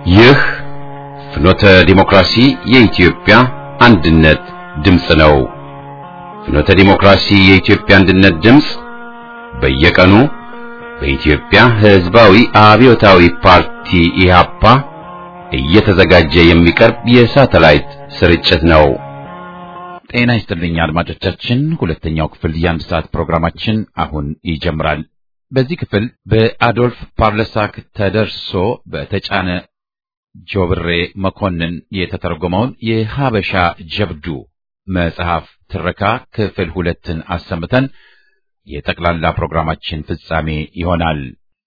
ይህ ፍኖተ ዲሞክራሲ የኢትዮጵያ አንድነት ድምፅ ነው። ፍኖተ ዲሞክራሲ የኢትዮጵያ አንድነት ድምፅ በየቀኑ በኢትዮጵያ ሕዝባዊ አብዮታዊ ፓርቲ ኢህአፓ እየተዘጋጀ የሚቀርብ የሳተላይት ስርጭት ነው። ጤና ይስጥልኝ አድማጮቻችን፣ ሁለተኛው ክፍል የአንድ ሰዓት ፕሮግራማችን አሁን ይጀምራል። በዚህ ክፍል በአዶልፍ ፓርለሳክ ተደርሶ በተጫነ ጆብሬ መኮንን የተተረጎመውን የሀበሻ ጀብዱ መጽሐፍ ትረካ ክፍል ሁለትን አሰምተን የጠቅላላ ፕሮግራማችን ፍጻሜ ይሆናል።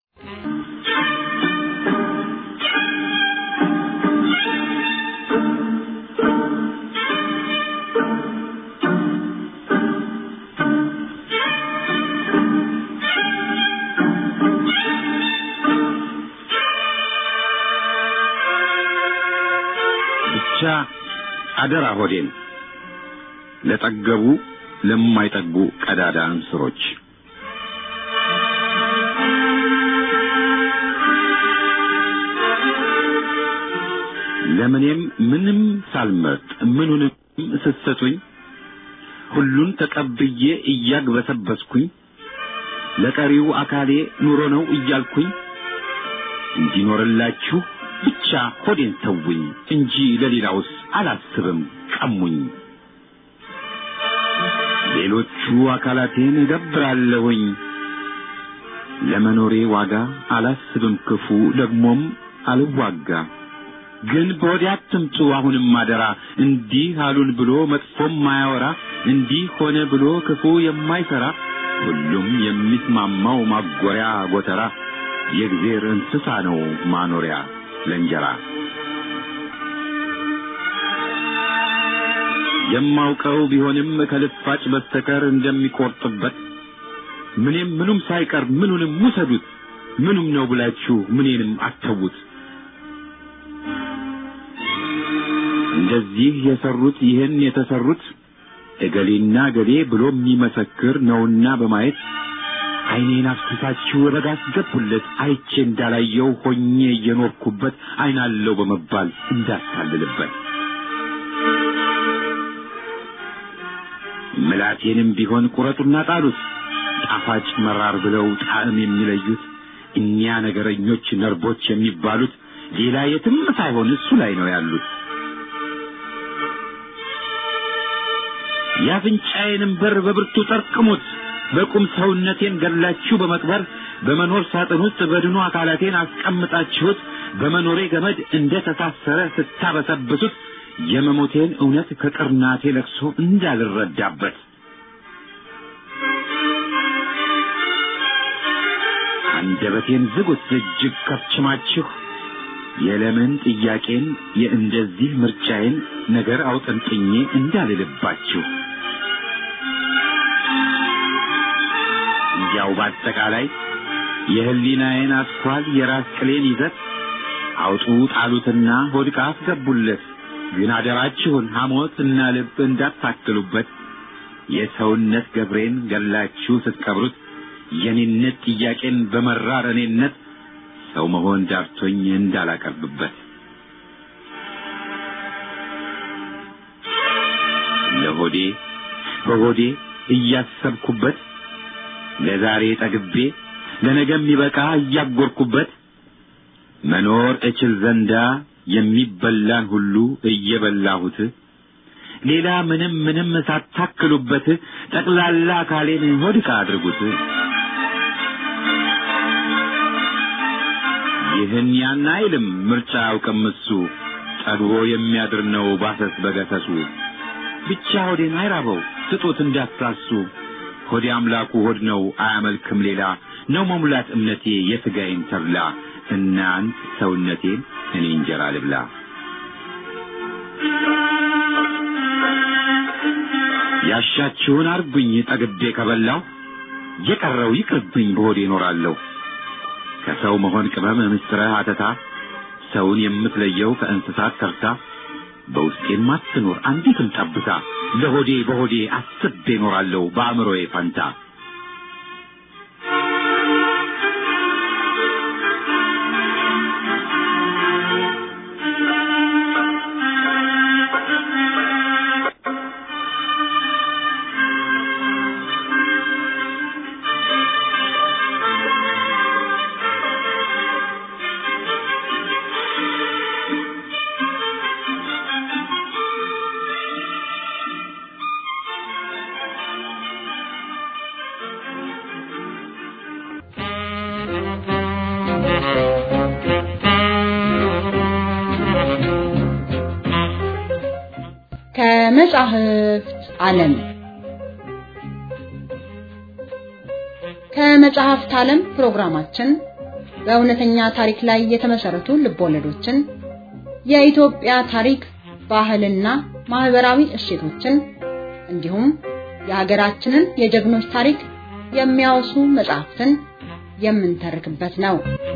ብቻ አደራ ሆዴን ለጠገቡ ለማይጠግቡ ቀዳዳ እንስሮች ለምኔም ምንም ሳልመርጥ ምኑንም ስትሰጡኝ ሁሉን ተቀብዬ እያግበሰበስኩኝ ለቀሪው አካሌ ኑሮ ነው እያልኩኝ እንዲኖርላችሁ ብቻ ሆዴን ተውኝ እንጂ ለሌላውስ አላስብም ቀሙኝ። ሌሎቹ አካላቴን እገብራለሁኝ ለመኖሬ ዋጋ አላስብም ክፉ ደግሞም አልዋጋ። ግን በወዴ አትምጡ አሁንም አደራ እንዲህ አሉን ብሎ መጥፎም ማያወራ እንዲህ ሆነ ብሎ ክፉ የማይሰራ ሁሉም የሚስማማው ማጎሪያ ጎተራ የእግዜር እንስሳ ነው ማኖሪያ ለእንጀራ የማውቀው ቢሆንም ከልፋጭ በስተቀር እንደሚቆርጥበት ምንም ምኑም ሳይቀር ምኑንም ውሰዱት ምኑም ነው ብላችሁ ምኔንም አተዉት። እንደዚህ የሰሩት ይህን የተሰሩት እገሌና እገሌ ብሎ የሚመሰክር ነውና በማየት ዓይኔን አፍስሳችሁ ወደ ጋስ ገቡለት አይቼ እንዳላየው ሆኜ እየኖርኩበት ዓይናለው በመባል እንዳታልልበት ምላቴንም ቢሆን ቁረጡና ጣሉት ጣፋጭ መራር ብለው ጣዕም የሚለዩት እኒያ ነገረኞች ነርቦች የሚባሉት ሌላ የትም ሳይሆን እሱ ላይ ነው ያሉት። የአፍንጫዬንም በር በብርቱ ጠርቅሙት በቁም ሰውነቴን ገላችሁ በመቅበር በመኖር ሳጥን ውስጥ በድኑ አካላቴን አስቀምጣችሁት በመኖሬ ገመድ እንደ ተሳሰረ ስታበሰብሱት የመሞቴን እውነት ከቅርናቴ ለቅሶ እንዳልረዳበት አንደበቴን ዝጉት እጅግ ከፍችማችሁ የለምን ጥያቄን የእንደዚህ ምርጫዬን ነገር አውጠንጥኜ እንዳልልባችሁ እንዲያው በአጠቃላይ የህሊናዬን አስኳል የራስ ቅሌን ይዘት አውጡ ጣሉትና ሆድቃ አስገቡለት። ግን አደራችሁን ሐሞት እና ልብ እንዳታክሉበት። የሰውነት ገብሬን ገላችሁ ስትቀብሩት የኔነት ጥያቄን በመራር እኔነት ሰው መሆን ዳርቶኝ እንዳላቀርብበት ለሆዴ በሆዴ እያሰብኩበት ለዛሬ ጠግቤ ለነገ የሚበቃ እያጎርኩበት መኖር እችል ዘንዳ የሚበላን ሁሉ እየበላሁት ሌላ ምንም ምንም ሳታክሉበት ጠቅላላ አካሌን ሆድቃ አድርጉት። ይህን ያን አይልም ምርጫ አያውቅም እሱ ጠግቦ የሚያድር ነው ባሰስ በገሰሱ ብቻ ሆዴን አይራበው ስጡት እንዳትሳሱ ሆዴ አምላኩ ሆድ ነው አያመልክም ሌላ ነው መሙላት እምነቴ የሥጋዬን ተብላ እናንት ሰውነቴን እኔ እንጀራ ልብላ። ያሻችሁን አርጉኝ ጠግቤ ከበላው የቀረው ይቅርብኝ በሆዴ እኖራለሁ። ከሰው መሆን ቅመም ምስጥረ አተታ ሰውን የምትለየው ከእንስሳት ተርታ በውስጤም አትኖር አንዲትም ጠብታ ለሆዴ በሆዴ አስቤ እኖራለሁ በአእምሮዬ ፈንታ ከመጻሕፍት ዓለም ከመጽሐፍት ዓለም ፕሮግራማችን በእውነተኛ ታሪክ ላይ የተመሰረቱ ልቦለዶችን፣ የኢትዮጵያ ታሪክ፣ ባህልና ማህበራዊ እሴቶችን እንዲሁም የሀገራችንን የጀግኖች ታሪክ የሚያወሱ መጽሐፍትን የምንተርክበት ነው።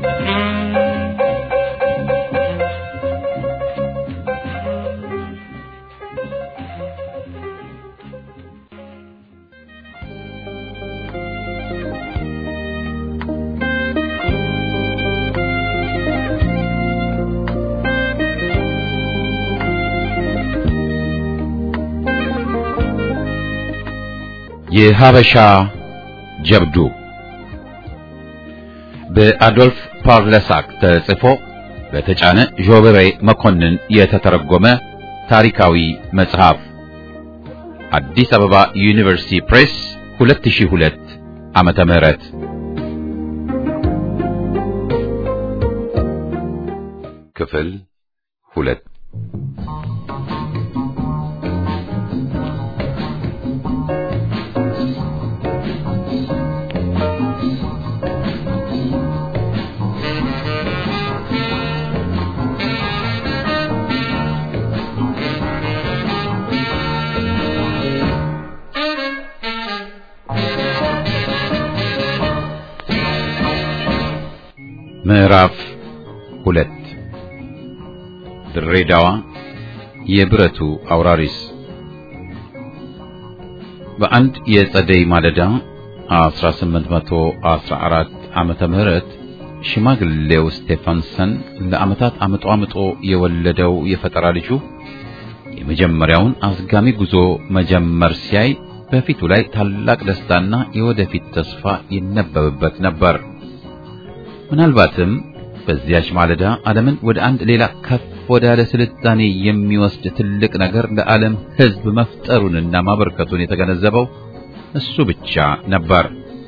የሀበሻ ጀብዱ በአዶልፍ ፓርለሳክ ተጽፎ በተጫነ ዦበሬ መኮንን የተተረጎመ ታሪካዊ መጽሐፍ አዲስ አበባ ዩኒቨርሲቲ ፕሬስ 2002 ዓመተ ምህረት ክፍል ሁለት ምዕራፍ ሁለት ድሬዳዋ የብረቱ አውራሪስ በአንድ የጸደይ ማለዳ 1814 ዓመተ ምህረት ሽማግሌው ስቴፋንሰን ለዓመታት አምጦ አምጦ የወለደው የፈጠራ ልጁ የመጀመሪያውን አዝጋሚ ጉዞ መጀመር ሲያይ በፊቱ ላይ ታላቅ ደስታና የወደፊት ተስፋ ይነበብበት ነበር። ምናልባትም በዚያች ማለዳ ዓለምን ወደ አንድ ሌላ ከፍ ወዳለ ስልጣኔ የሚወስድ ትልቅ ነገር ለዓለም ሕዝብ መፍጠሩንና ማበርከቱን የተገነዘበው እሱ ብቻ ነበር።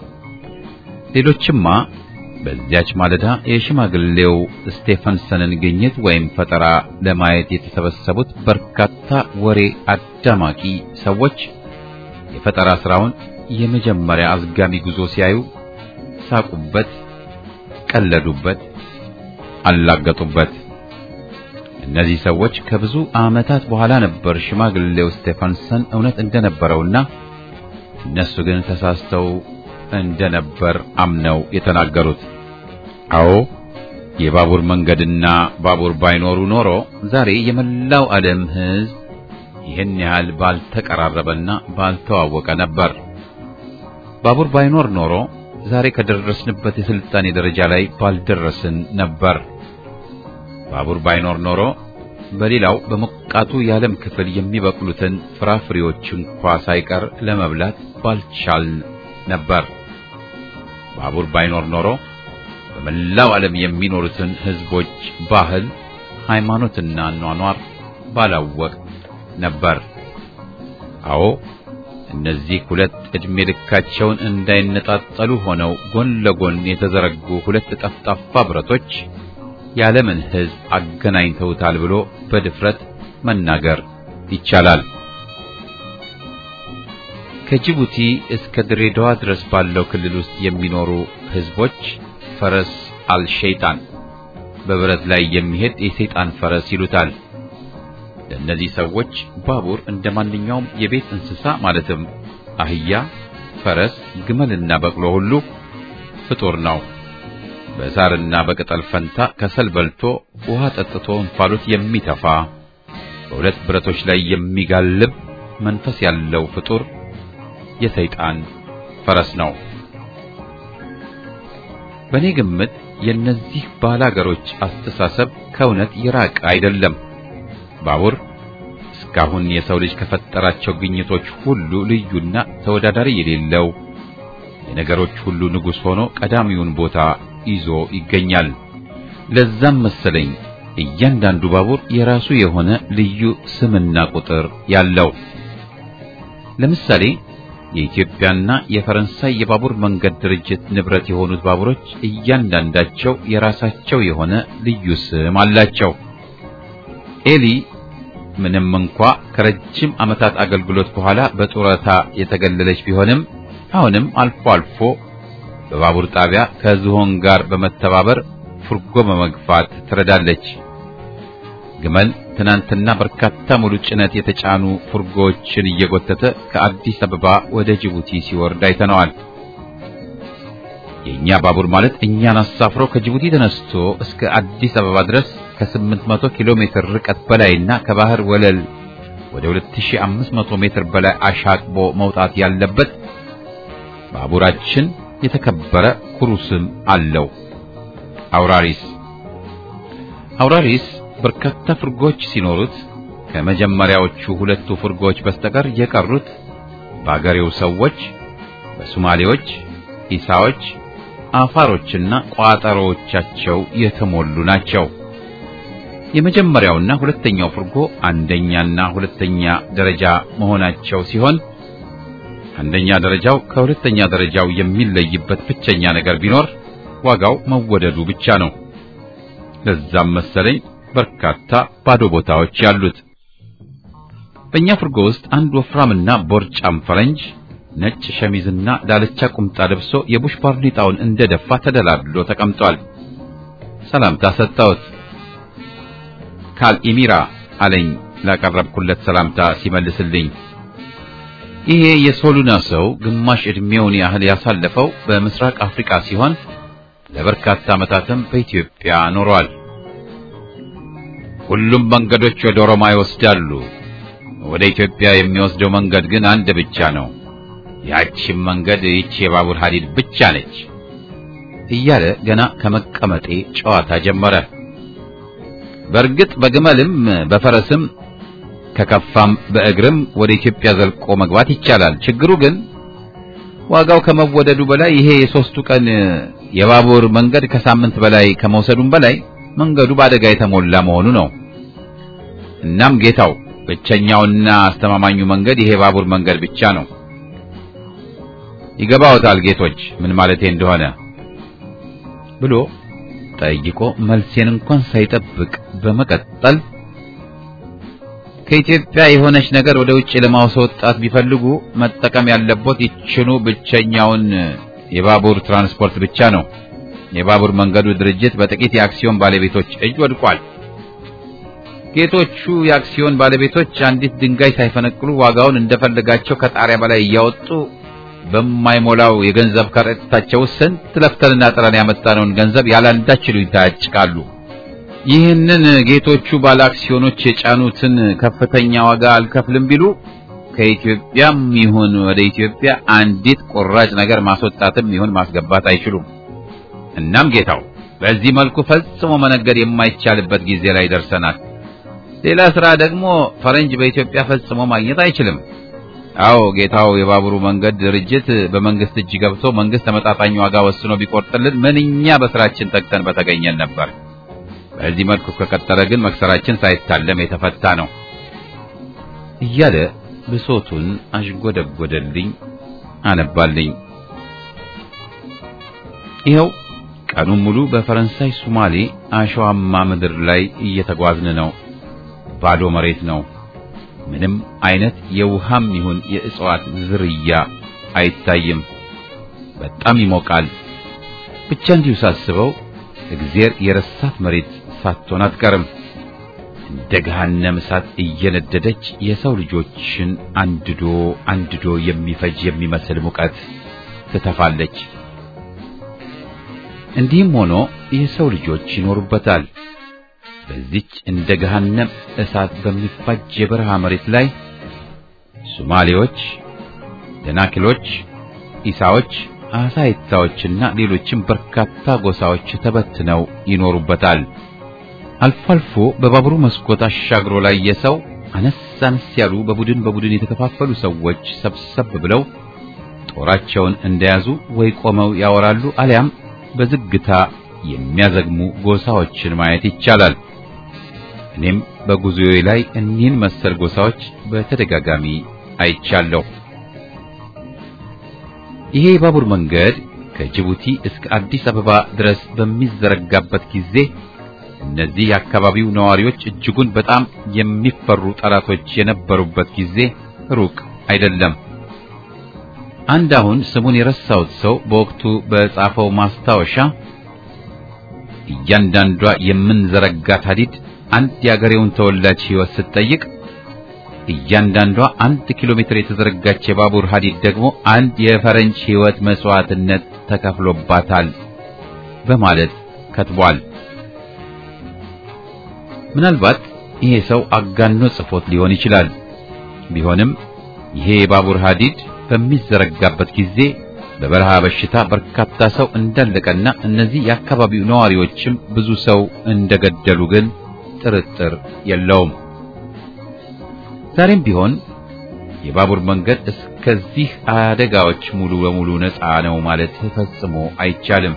ሌሎችማ በዚያች ማለዳ የሽማግሌው ስቴፈንሰንን ግኝት ወይም ፈጠራ ለማየት የተሰበሰቡት በርካታ ወሬ አዳማቂ ሰዎች የፈጠራ ስራውን የመጀመሪያ አዝጋሚ ጉዞ ሲያዩ ሳቁበት፣ ቀለዱበት፣ አላገጡበት። እነዚህ ሰዎች ከብዙ ዓመታት በኋላ ነበር ሽማግሌው ስቴፋንሰን እውነት እንደነበረውና እነሱ ግን ተሳስተው እንደነበር አምነው የተናገሩት። አዎ የባቡር መንገድና ባቡር ባይኖሩ ኖሮ ዛሬ የመላው ዓለም ሕዝብ ይህን ያህል ባልተቀራረበና ባልተዋወቀ ነበር። ባቡር ባይኖር ኖሮ ዛሬ ከደረስንበት የስልጣኔ ደረጃ ላይ ባልደረስን ነበር። ባቡር ባይኖር ኖሮ በሌላው በሞቃቱ የዓለም ክፍል የሚበቅሉትን ፍራፍሬዎች እንኳ ሳይቀር ለመብላት ባልቻልን ነበር። ባቡር ባይኖር ኖሮ በመላው ዓለም የሚኖሩትን ሕዝቦች ባህል፣ ሃይማኖትና ኗኗር ባላወቅ ነበር። አዎ እነዚህ ሁለት ዕድሜ ልካቸውን እንዳይነጣጠሉ ሆነው ጎን ለጎን የተዘረጉ ሁለት ጠፍጣፋ ብረቶች የዓለምን ሕዝብ አገናኝተውታል ብሎ በድፍረት መናገር ይቻላል። ከጅቡቲ እስከ ድሬዳዋ ድረስ ባለው ክልል ውስጥ የሚኖሩ ሕዝቦች ፈረስ አልሸይጣን በብረት ላይ የሚሄድ የሰይጣን ፈረስ ይሉታል። ለእነዚህ ሰዎች ባቡር እንደ ማንኛውም የቤት እንስሳ ማለትም አህያ፣ ፈረስ፣ ግመልና በቅሎ ሁሉ ፍጡር ነው። በሳርና በቅጠል ፈንታ ከሰል በልቶ ውሃ ጠጥቶ እንፋሎት የሚተፋ በሁለት ብረቶች ላይ የሚጋልብ መንፈስ ያለው ፍጡር የሰይጣን ፈረስ ነው። በእኔ ግምት የእነዚህ ባላገሮች አስተሳሰብ ከእውነት የራቀ አይደለም። ባቡር እስካሁን የሰው ልጅ ከፈጠራቸው ግኝቶች ሁሉ ልዩና ተወዳዳሪ የሌለው የነገሮች ሁሉ ንጉሥ ሆኖ ቀዳሚውን ቦታ ይዞ ይገኛል። ለዛም መሰለኝ እያንዳንዱ ባቡር የራሱ የሆነ ልዩ ስምና ቁጥር ያለው። ለምሳሌ የኢትዮጵያና የፈረንሳይ የባቡር መንገድ ድርጅት ንብረት የሆኑት ባቡሮች እያንዳንዳቸው የራሳቸው የሆነ ልዩ ስም አላቸው። ኤሊ ምንም እንኳ ከረጅም ዓመታት አገልግሎት በኋላ በጡረታ የተገለለች ቢሆንም አሁንም አልፎ አልፎ በባቡር ጣቢያ ከዝሆን ጋር በመተባበር ፉርጎ በመግፋት ትረዳለች። ግመል ትናንትና በርካታ ሙሉ ጭነት የተጫኑ ፉርጎዎችን እየጎተተ ከአዲስ አበባ ወደ ጅቡቲ ሲወርድ አይተነዋል። የኛ ባቡር ማለት እኛን አሳፍሮ ከጅቡቲ ተነስቶ እስከ አዲስ አበባ ድረስ ከ800 ኪሎ ሜትር ርቀት በላይና ከባህር ወለል ወደ 2500 ሜትር በላይ አሻቅቦ መውጣት ያለበት ባቡራችን የተከበረ ኩሩ ስም አለው፣ አውራሪስ። አውራሪስ በርካታ ፍርጎች ሲኖሩት ከመጀመሪያዎቹ ሁለቱ ፍርጎች በስተቀር የቀሩት በአገሬው ሰዎች፣ በሶማሌዎች፣ ኢሳዎች፣ አፋሮችና ቋጠሮዎቻቸው የተሞሉ ናቸው። የመጀመሪያውና ሁለተኛው ፍርጎ አንደኛና ሁለተኛ ደረጃ መሆናቸው ሲሆን አንደኛ ደረጃው ከሁለተኛ ደረጃው የሚለይበት ብቸኛ ነገር ቢኖር ዋጋው መወደዱ ብቻ ነው። ለዛም መሰለኝ በርካታ ባዶ ቦታዎች ያሉት። በእኛ ፍርጎ ውስጥ አንድ ወፍራምና ቦርጫም ፈረንጅ ነጭ ሸሚዝና ዳለቻ ቁምጣ ለብሶ የቡሽ ባርኔጣውን እንደደፋ ተደላድሎ ተቀምጧል። ሰላምታ ሰጠሁት። ካል ኢሚራ አለኝ ላቀረብኩለት ሰላምታ ሲመልስልኝ። ይሄ የሶሉና ሰው ግማሽ ዕድሜውን ያህል ያሳለፈው በምስራቅ አፍሪካ ሲሆን ለበርካታ ዓመታትም በኢትዮጵያ ኖሯል። ሁሉም መንገዶች ወደ ሮማ ይወስዳሉ። ወደ ኢትዮጵያ የሚወስደው መንገድ ግን አንድ ብቻ ነው። ያቺም መንገድ ይቺ የባቡር ሐዲድ ብቻ ነች እያለ ገና ከመቀመጤ ጨዋታ ጀመረ። በእርግጥ በግመልም በፈረስም ከከፋም በእግርም ወደ ኢትዮጵያ ዘልቆ መግባት ይቻላል። ችግሩ ግን ዋጋው ከመወደዱ በላይ ይሄ የሶስቱ ቀን የባቡር መንገድ ከሳምንት በላይ ከመውሰዱም በላይ መንገዱ በአደጋ የተሞላ መሆኑ ነው። እናም ጌታው ብቸኛውና አስተማማኙ መንገድ ይሄ ባቡር መንገድ ብቻ ነው። ይገባዎታል ጌቶች ምን ማለቴ እንደሆነ ብሎ ጠይቆ መልሴን እንኳን ሳይጠብቅ በመቀጠል ከኢትዮጵያ የሆነች ነገር ወደ ውጭ ለማስወጣት ቢፈልጉ መጠቀም ያለቦት ይችኑ ብቸኛውን የባቡር ትራንስፖርት ብቻ ነው። የባቡር መንገዱ ድርጅት በጥቂት የአክሲዮን ባለቤቶች እጅ ወድቋል። ጌቶቹ የአክሲዮን ባለቤቶች አንዲት ድንጋይ ሳይፈነቅሉ ዋጋውን እንደፈለጋቸው ከጣሪያ በላይ እያወጡ በማይሞላው የገንዘብ ከረጢታቸው ስንት ለፍተንና ጥረን ያመጣነውን ገንዘብ ያላንዳች ይሉኝታ ያጭቃሉ። ይህንን ጌቶቹ ባለ አክሲዮኖች የጫኑትን ከፍተኛ ዋጋ አልከፍልም ቢሉ ከኢትዮጵያም ይሁን ወደ ኢትዮጵያ አንዲት ቁራጭ ነገር ማስወጣትም ይሁን ማስገባት አይችሉም። እናም ጌታው በዚህ መልኩ ፈጽሞ መነገድ የማይቻልበት ጊዜ ላይ ደርሰናል። ሌላ ስራ ደግሞ ፈረንጅ በኢትዮጵያ ፈጽሞ ማግኘት አይችልም። አዎ ጌታው፣ የባቡሩ መንገድ ድርጅት በመንግስት እጅ ገብቶ መንግስት ተመጣጣኝ ዋጋ ወስኖ ቢቆርጥልን ምንኛ በስራችን ተግተን በተገኘን ነበር። በዚህ መልኩ ከቀጠለ ግን መክሰራችን ሳይታለም የተፈታ ነው እያለ ብሶቱን አሽጎደጎደልኝ፣ አነባልኝ። ይኸው ቀኑን ሙሉ በፈረንሳይ ሱማሌ አሸዋማ ምድር ላይ እየተጓዝን ነው። ባዶ መሬት ነው። ምንም አይነት የውሃም ይሁን የእጽዋት ዝርያ አይታይም። በጣም ይሞቃል። ብቻ እንዲሁ ሳስበው እግዜር የረሳት መሬት ሳትሆን አትቀርም። እንደ ገሃነም እሳት እየነደደች የሰው ልጆችን አንድዶ አንድዶ የሚፈጅ የሚመስል ሙቀት ትተፋለች። እንዲህም ሆኖ የሰው ልጆች ይኖሩበታል። በዚች እንደ ገሃነም እሳት በሚፋጅ የበረሃ መሬት ላይ ሶማሌዎች፣ ደናክሎች፣ ኢሳዎች፣ አሳይታዎችና ሌሎችም በርካታ ጎሳዎች ተበትነው ይኖሩበታል። አልፎ አልፎ በባቡሩ መስኮት አሻግሮ ላይ የሰው አነስ አነስ ያሉ በቡድን በቡድን የተከፋፈሉ ሰዎች ሰብሰብ ብለው ጦራቸውን እንደያዙ ወይ ቆመው ያወራሉ አሊያም በዝግታ የሚያዘግሙ ጎሳዎችን ማየት ይቻላል። እኔም በጉዞዬ ላይ እኒህን መሰል ጎሳዎች በተደጋጋሚ አይቻለሁ። ይሄ የባቡር መንገድ ከጅቡቲ እስከ አዲስ አበባ ድረስ በሚዘረጋበት ጊዜ እነዚህ የአካባቢው ነዋሪዎች እጅጉን በጣም የሚፈሩ ጠላቶች የነበሩበት ጊዜ ሩቅ አይደለም። አንድ አሁን ስሙን የረሳሁት ሰው በወቅቱ በጻፈው ማስታወሻ እያንዳንዷ የምንዘረጋት ሐዲድ አንድ የአገሬውን ተወላጅ ሕይወት ስትጠይቅ እያንዳንዷ አንድ ኪሎ ሜትር የተዘረጋች የባቡር ሐዲድ ደግሞ አንድ የፈረንጅ ሕይወት መስዋዕትነት ተከፍሎባታል በማለት ከትቧል። ምናልባት ይሄ ሰው አጋኖ ጽፎት ሊሆን ይችላል። ቢሆንም ይሄ የባቡር ሐዲድ በሚዘረጋበት ጊዜ በበረሃ በሽታ በርካታ ሰው እንዳለቀና እነዚህ የአካባቢው ነዋሪዎችም ብዙ ሰው እንደገደሉ ግን ጥርጥር የለውም። ዛሬም ቢሆን የባቡር መንገድ እስከዚህ አደጋዎች ሙሉ በሙሉ ነፃ ነው ማለት ፈጽሞ አይቻልም።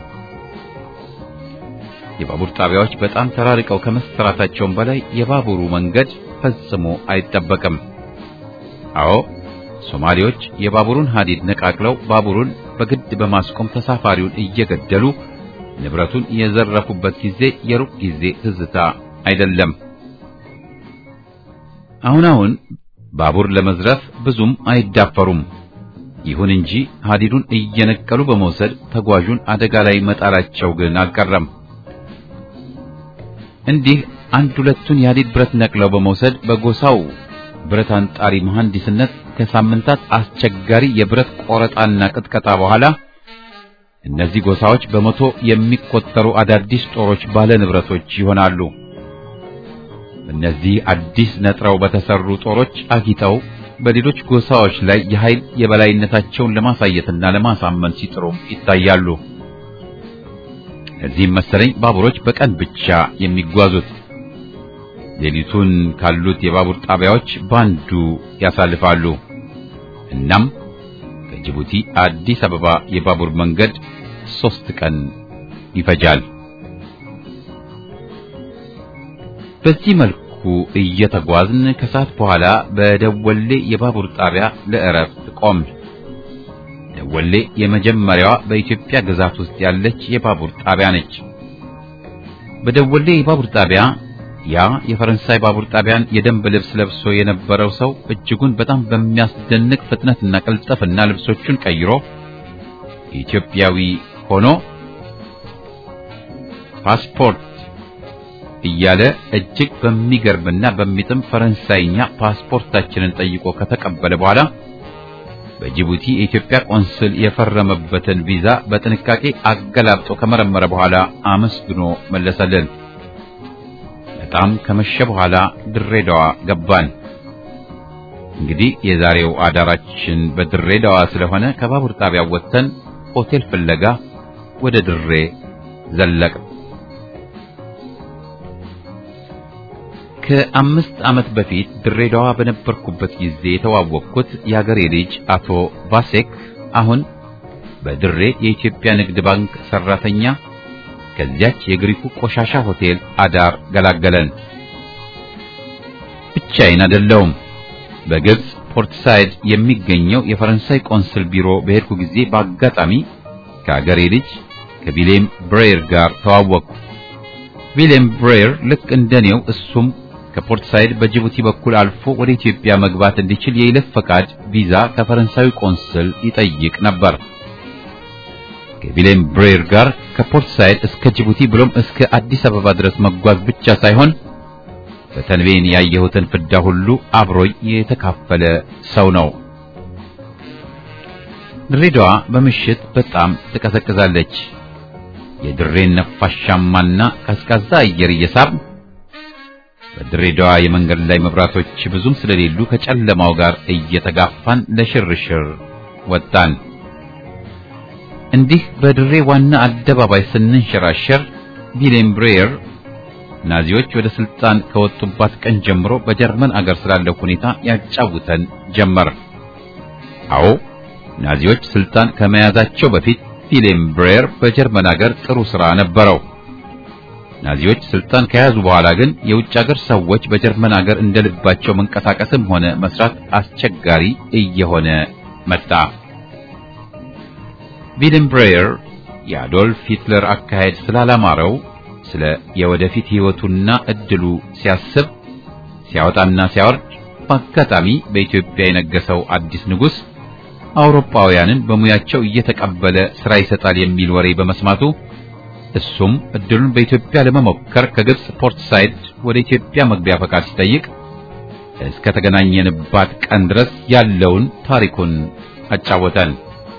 የባቡር ጣቢያዎች በጣም ተራርቀው ከመሰራታቸውም በላይ የባቡሩ መንገድ ፈጽሞ አይጠበቅም። አዎ ሶማሌዎች የባቡሩን ሐዲድ ነቃቅለው ባቡሩን በግድ በማስቆም ተሳፋሪውን እየገደሉ ንብረቱን የዘረፉበት ጊዜ የሩቅ ጊዜ ትዝታ አይደለም። አሁን አሁን ባቡር ለመዝረፍ ብዙም አይዳፈሩም። ይሁን እንጂ ሐዲዱን እየነቀሉ በመውሰድ ተጓዡን አደጋ ላይ መጣላቸው ግን አልቀረም። እንዲህ አንድ ሁለቱን የሐዲድ ብረት ነቅለው በመውሰድ በጎሳው ብረት አንጣሪ መሐንዲስነት ከሳምንታት አስቸጋሪ የብረት ቆረጣና ቅጥቀጣ በኋላ እነዚህ ጎሳዎች በመቶ የሚቆጠሩ አዳዲስ ጦሮች ባለ ንብረቶች ይሆናሉ። እነዚህ አዲስ ነጥረው በተሰሩ ጦሮች አጊጠው በሌሎች ጎሳዎች ላይ የኃይል የበላይነታቸውን ለማሳየትና ለማሳመን ሲጥሩም ይታያሉ። እዚህም መሰለኝ ባቡሮች በቀን ብቻ የሚጓዙት ሌሊቱን ካሉት የባቡር ጣቢያዎች ባንዱ ያሳልፋሉ። እናም ከጅቡቲ አዲስ አበባ የባቡር መንገድ ሶስት ቀን ይፈጃል። በዚህ መልኩ እየተጓዝን ከሰዓት በኋላ በደወሌ የባቡር ጣቢያ ለእረፍት ቆም። ደወሌ የመጀመሪያዋ በኢትዮጵያ ግዛት ውስጥ ያለች የባቡር ጣቢያ ነች። በደወሌ የባቡር ጣቢያ ያ የፈረንሳይ ባቡር ጣቢያን የደንብ ልብስ ለብሶ የነበረው ሰው እጅጉን በጣም በሚያስደንቅ ፍጥነትና ቅልጥፍና ልብሶቹን ቀይሮ ኢትዮጵያዊ ሆኖ ፓስፖርት እያለ እጅግ በሚገርምና በሚጥም ፈረንሳይኛ ፓስፖርታችንን ጠይቆ ከተቀበለ በኋላ በጅቡቲ የኢትዮጵያ ቆንስል የፈረመበትን ቪዛ በጥንቃቄ አገላብጦ ከመረመረ በኋላ አመስግኖ መለሰልን። በጣም ከመሸ በኋላ ድሬዳዋ ገባን። እንግዲህ የዛሬው አዳራችን በድሬዳዋ ስለሆነ ከባቡር ጣቢያው ወጥተን ሆቴል ፍለጋ ወደ ድሬ ዘለቅ። ከአምስት ዓመት በፊት ድሬዳዋ በነበርኩበት ጊዜ የተዋወቅኩት የአገሬ ልጅ አቶ ቫሴክ አሁን በድሬ የኢትዮጵያ ንግድ ባንክ ሰራተኛ ከዚያች የግሪኩ ቆሻሻ ሆቴል አዳር ገላገለን። ብቻዬን አይደለሁም። በግብጽ ፖርት ሳይድ የሚገኘው የፈረንሳይ ቆንስል ቢሮ በሄድኩ ጊዜ በአጋጣሚ ከአገሬ ልጅ ከቪሌም ብሬየር ጋር ተዋወቅኩ። ቪሌም ብሬየር ልክ እንደኔው እሱም ከፖርት ሳይድ በጅቡቲ በኩል አልፎ ወደ ኢትዮጵያ መግባት እንዲችል የይለፍ ፈቃድ ቪዛ ከፈረንሳዊ ቆንስል ይጠይቅ ነበር። ከቪሌም ብሬየር ጋር ከፖርት ሳይድ እስከ ጅቡቲ ብሎም እስከ አዲስ አበባ ድረስ መጓዝ ብቻ ሳይሆን በተንቤን ያየሁትን ፍዳ ሁሉ አብሮኝ የተካፈለ ሰው ነው። ድሬዳዋ በምሽት በጣም ትቀዘቅዛለች። የድሬን ነፋሻማና ቀዝቃዛ አየር እየሳብ በድሬዳዋ የመንገድ ላይ መብራቶች ብዙም ስለሌሉ ከጨለማው ጋር እየተጋፋን ለሽርሽር ወጣን። እንዲህ በድሬ ዋና አደባባይ ስንንሸራሸር ቪሌም ብሬየር ናዚዎች ወደ ስልጣን ከወጡባት ቀን ጀምሮ በጀርመን አገር ስላለው ሁኔታ ያጫውተን ጀመር። አዎ ናዚዎች ስልጣን ከመያዛቸው በፊት ቪሌም ብሬየር በጀርመን አገር ጥሩ ሥራ ነበረው። ናዚዎች ስልጣን ከያዙ በኋላ ግን የውጭ አገር ሰዎች በጀርመን አገር እንደልባቸው መንቀሳቀስም ሆነ መስራት አስቸጋሪ እየሆነ መጣ። ቪሌም ብሬየር የአዶልፍ ሂትለር አካሄድ ስላላማረው ስለ የወደፊት ሕይወቱና እድሉ ሲያስብ ሲያወጣና ሲያወርድ በአጋጣሚ በኢትዮጵያ የነገሰው አዲስ ንጉሥ አውሮፓውያንን በሙያቸው እየተቀበለ ሥራ ይሰጣል የሚል ወሬ በመስማቱ እሱም እድሉን በኢትዮጵያ ለመሞከር ከግብጽ ፖርት ሳይድ ወደ ኢትዮጵያ መግቢያ ፈቃድ ሲጠይቅ እስከ ተገናኘንባት ቀን ድረስ ያለውን ታሪኩን አጫወተን።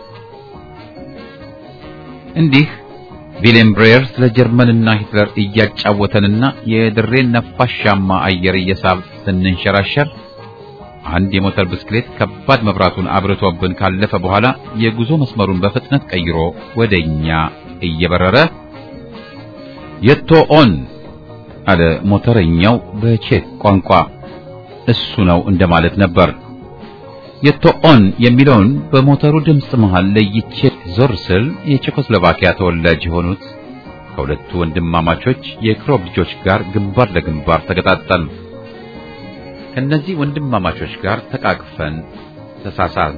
እንዲህ ቪሌም ብሬየር ስለ ጀርመንና ሂትለር እያጫወተንና የድሬን ነፋሻማ አየር እየሳብ ስንንሸራሸር አንድ የሞተር ብስክሌት ከባድ መብራቱን አብርቶብን ካለፈ በኋላ የጉዞ መስመሩን በፍጥነት ቀይሮ ወደኛ እየበረረ የቶ ኦን አለ ሞተረኛው በቼክ ቋንቋ። እሱ ነው እንደማለት ነበር። የቶ ኦን የሚለውን በሞተሩ ድምፅ መሃል ለይቼ ዞር ስል የቼኮስሎቫኪያ ተወላጅ የሆኑት ከሁለቱ ወንድማማቾች የክሮብ ልጆች ጋር ግንባር ለግንባር ተገጣጠም። ከነዚህ ወንድማማቾች ጋር ተቃቅፈን ተሳሳል።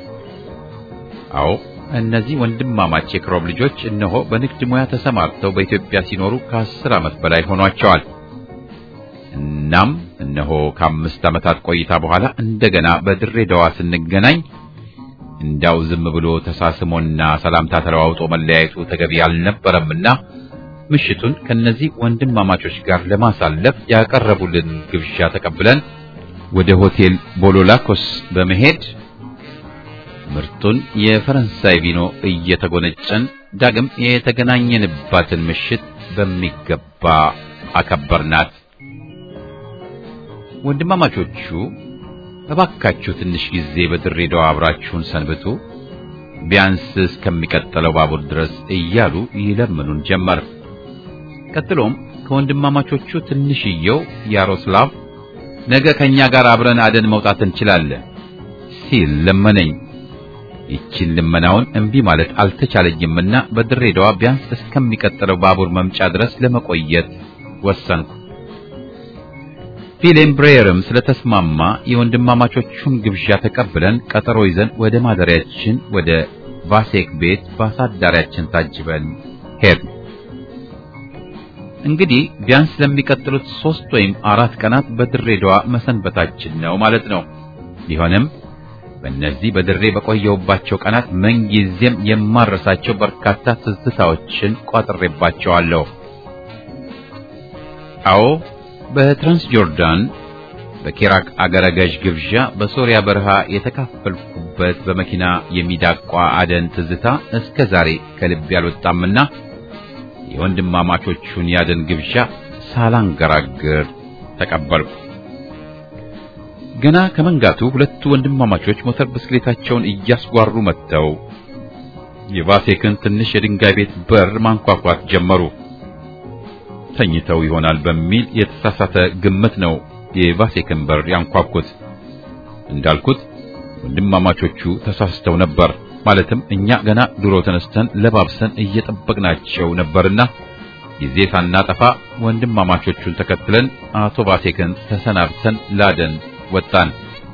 አዎ እነዚህ ወንድማማች የክሮብ ልጆች እነሆ በንግድ ሙያ ተሰማርተው በኢትዮጵያ ሲኖሩ ከአስር ዓመት በላይ ሆኗቸዋል። እናም እነሆ ከአምስት ዓመታት ቆይታ በኋላ እንደገና በድሬዳዋ ስንገናኝ እንዳው ዝም ብሎ ተሳስሞና ሰላምታ ተለዋውጦ መለያየቱ ተገቢ አልነበረምና ምሽቱን ከነዚህ ወንድማማቾች ጋር ለማሳለፍ ያቀረቡልን ግብዣ ተቀብለን ወደ ሆቴል ቦሎላኮስ በመሄድ ምርጡን የፈረንሳይ ቪኖ እየተጎነጨን ዳግም የተገናኘንባትን ምሽት በሚገባ አከበርናት። ወንድማማቾቹ እባካችሁ ትንሽ ጊዜ በድሬዳዋ አብራችሁን ሰንብቱ፣ ቢያንስ እስከሚቀጥለው ባቡር ድረስ እያሉ ይለምኑን ጀመር። ቀጥሎም ከወንድማማቾቹ ትንሽየው ያሮስላቭ ነገ ከኛ ጋር አብረን አደን መውጣት እንችላለን ሲል ለመነኝ። ይቺን ልመናውን እምቢ ማለት አልተቻለኝምና በድሬዳዋ ቢያንስ እስከሚቀጥለው ባቡር መምጫ ድረስ ለመቆየት ወሰንኩ። ፊሌም ብሬየርም ስለተስማማ የወንድማማቾቹን ግብዣ ተቀብለን ቀጠሮ ይዘን ወደ ማደሪያችን ወደ ቫሴክ ቤት በአሳዳሪያችን ታጅበን ሄድን። እንግዲህ ቢያንስ ለሚቀጥሉት ሶስት ወይም አራት ቀናት በድሬዳዋ መሰንበታችን ነው ማለት ነው። ቢሆንም በእነዚህ በድሬ በቆየውባቸው ቀናት ምንጊዜም የማረሳቸው በርካታ ትዝታዎችን ቋጥሬባቸዋለሁ። አዎ በትራንስ ጆርዳን በኬራክ አገረ ገዥ ግብዣ በሶሪያ በረሃ የተካፈልኩበት በመኪና የሚዳቋ አደን ትዝታ እስከ ዛሬ ከልቤ አልወጣምና የወንድማማቾቹን ያደን ግብዣ ሳላንገራግር ተቀበልኩ። ገና ከመንጋቱ ሁለቱ ወንድማማቾች ሞተር ብስክሌታቸውን እያስጓሩ መጥተው የቫሴክን ትንሽ የድንጋይ ቤት በር ማንኳኳት ጀመሩ። ተኝተው ይሆናል በሚል የተሳሳተ ግምት ነው የቫሴክን በር ያንኳኩት። እንዳልኩት ወንድማማቾቹ ተሳስተው ነበር። ማለትም እኛ ገና ድሮ ተነስተን ለባብሰን እየጠበቅናቸው ነበርና ጊዜ ሳናጠፋ ወንድማማቾቹን ተከትለን አቶ ቫሴክን ተሰናብተን ላደን ወጣን።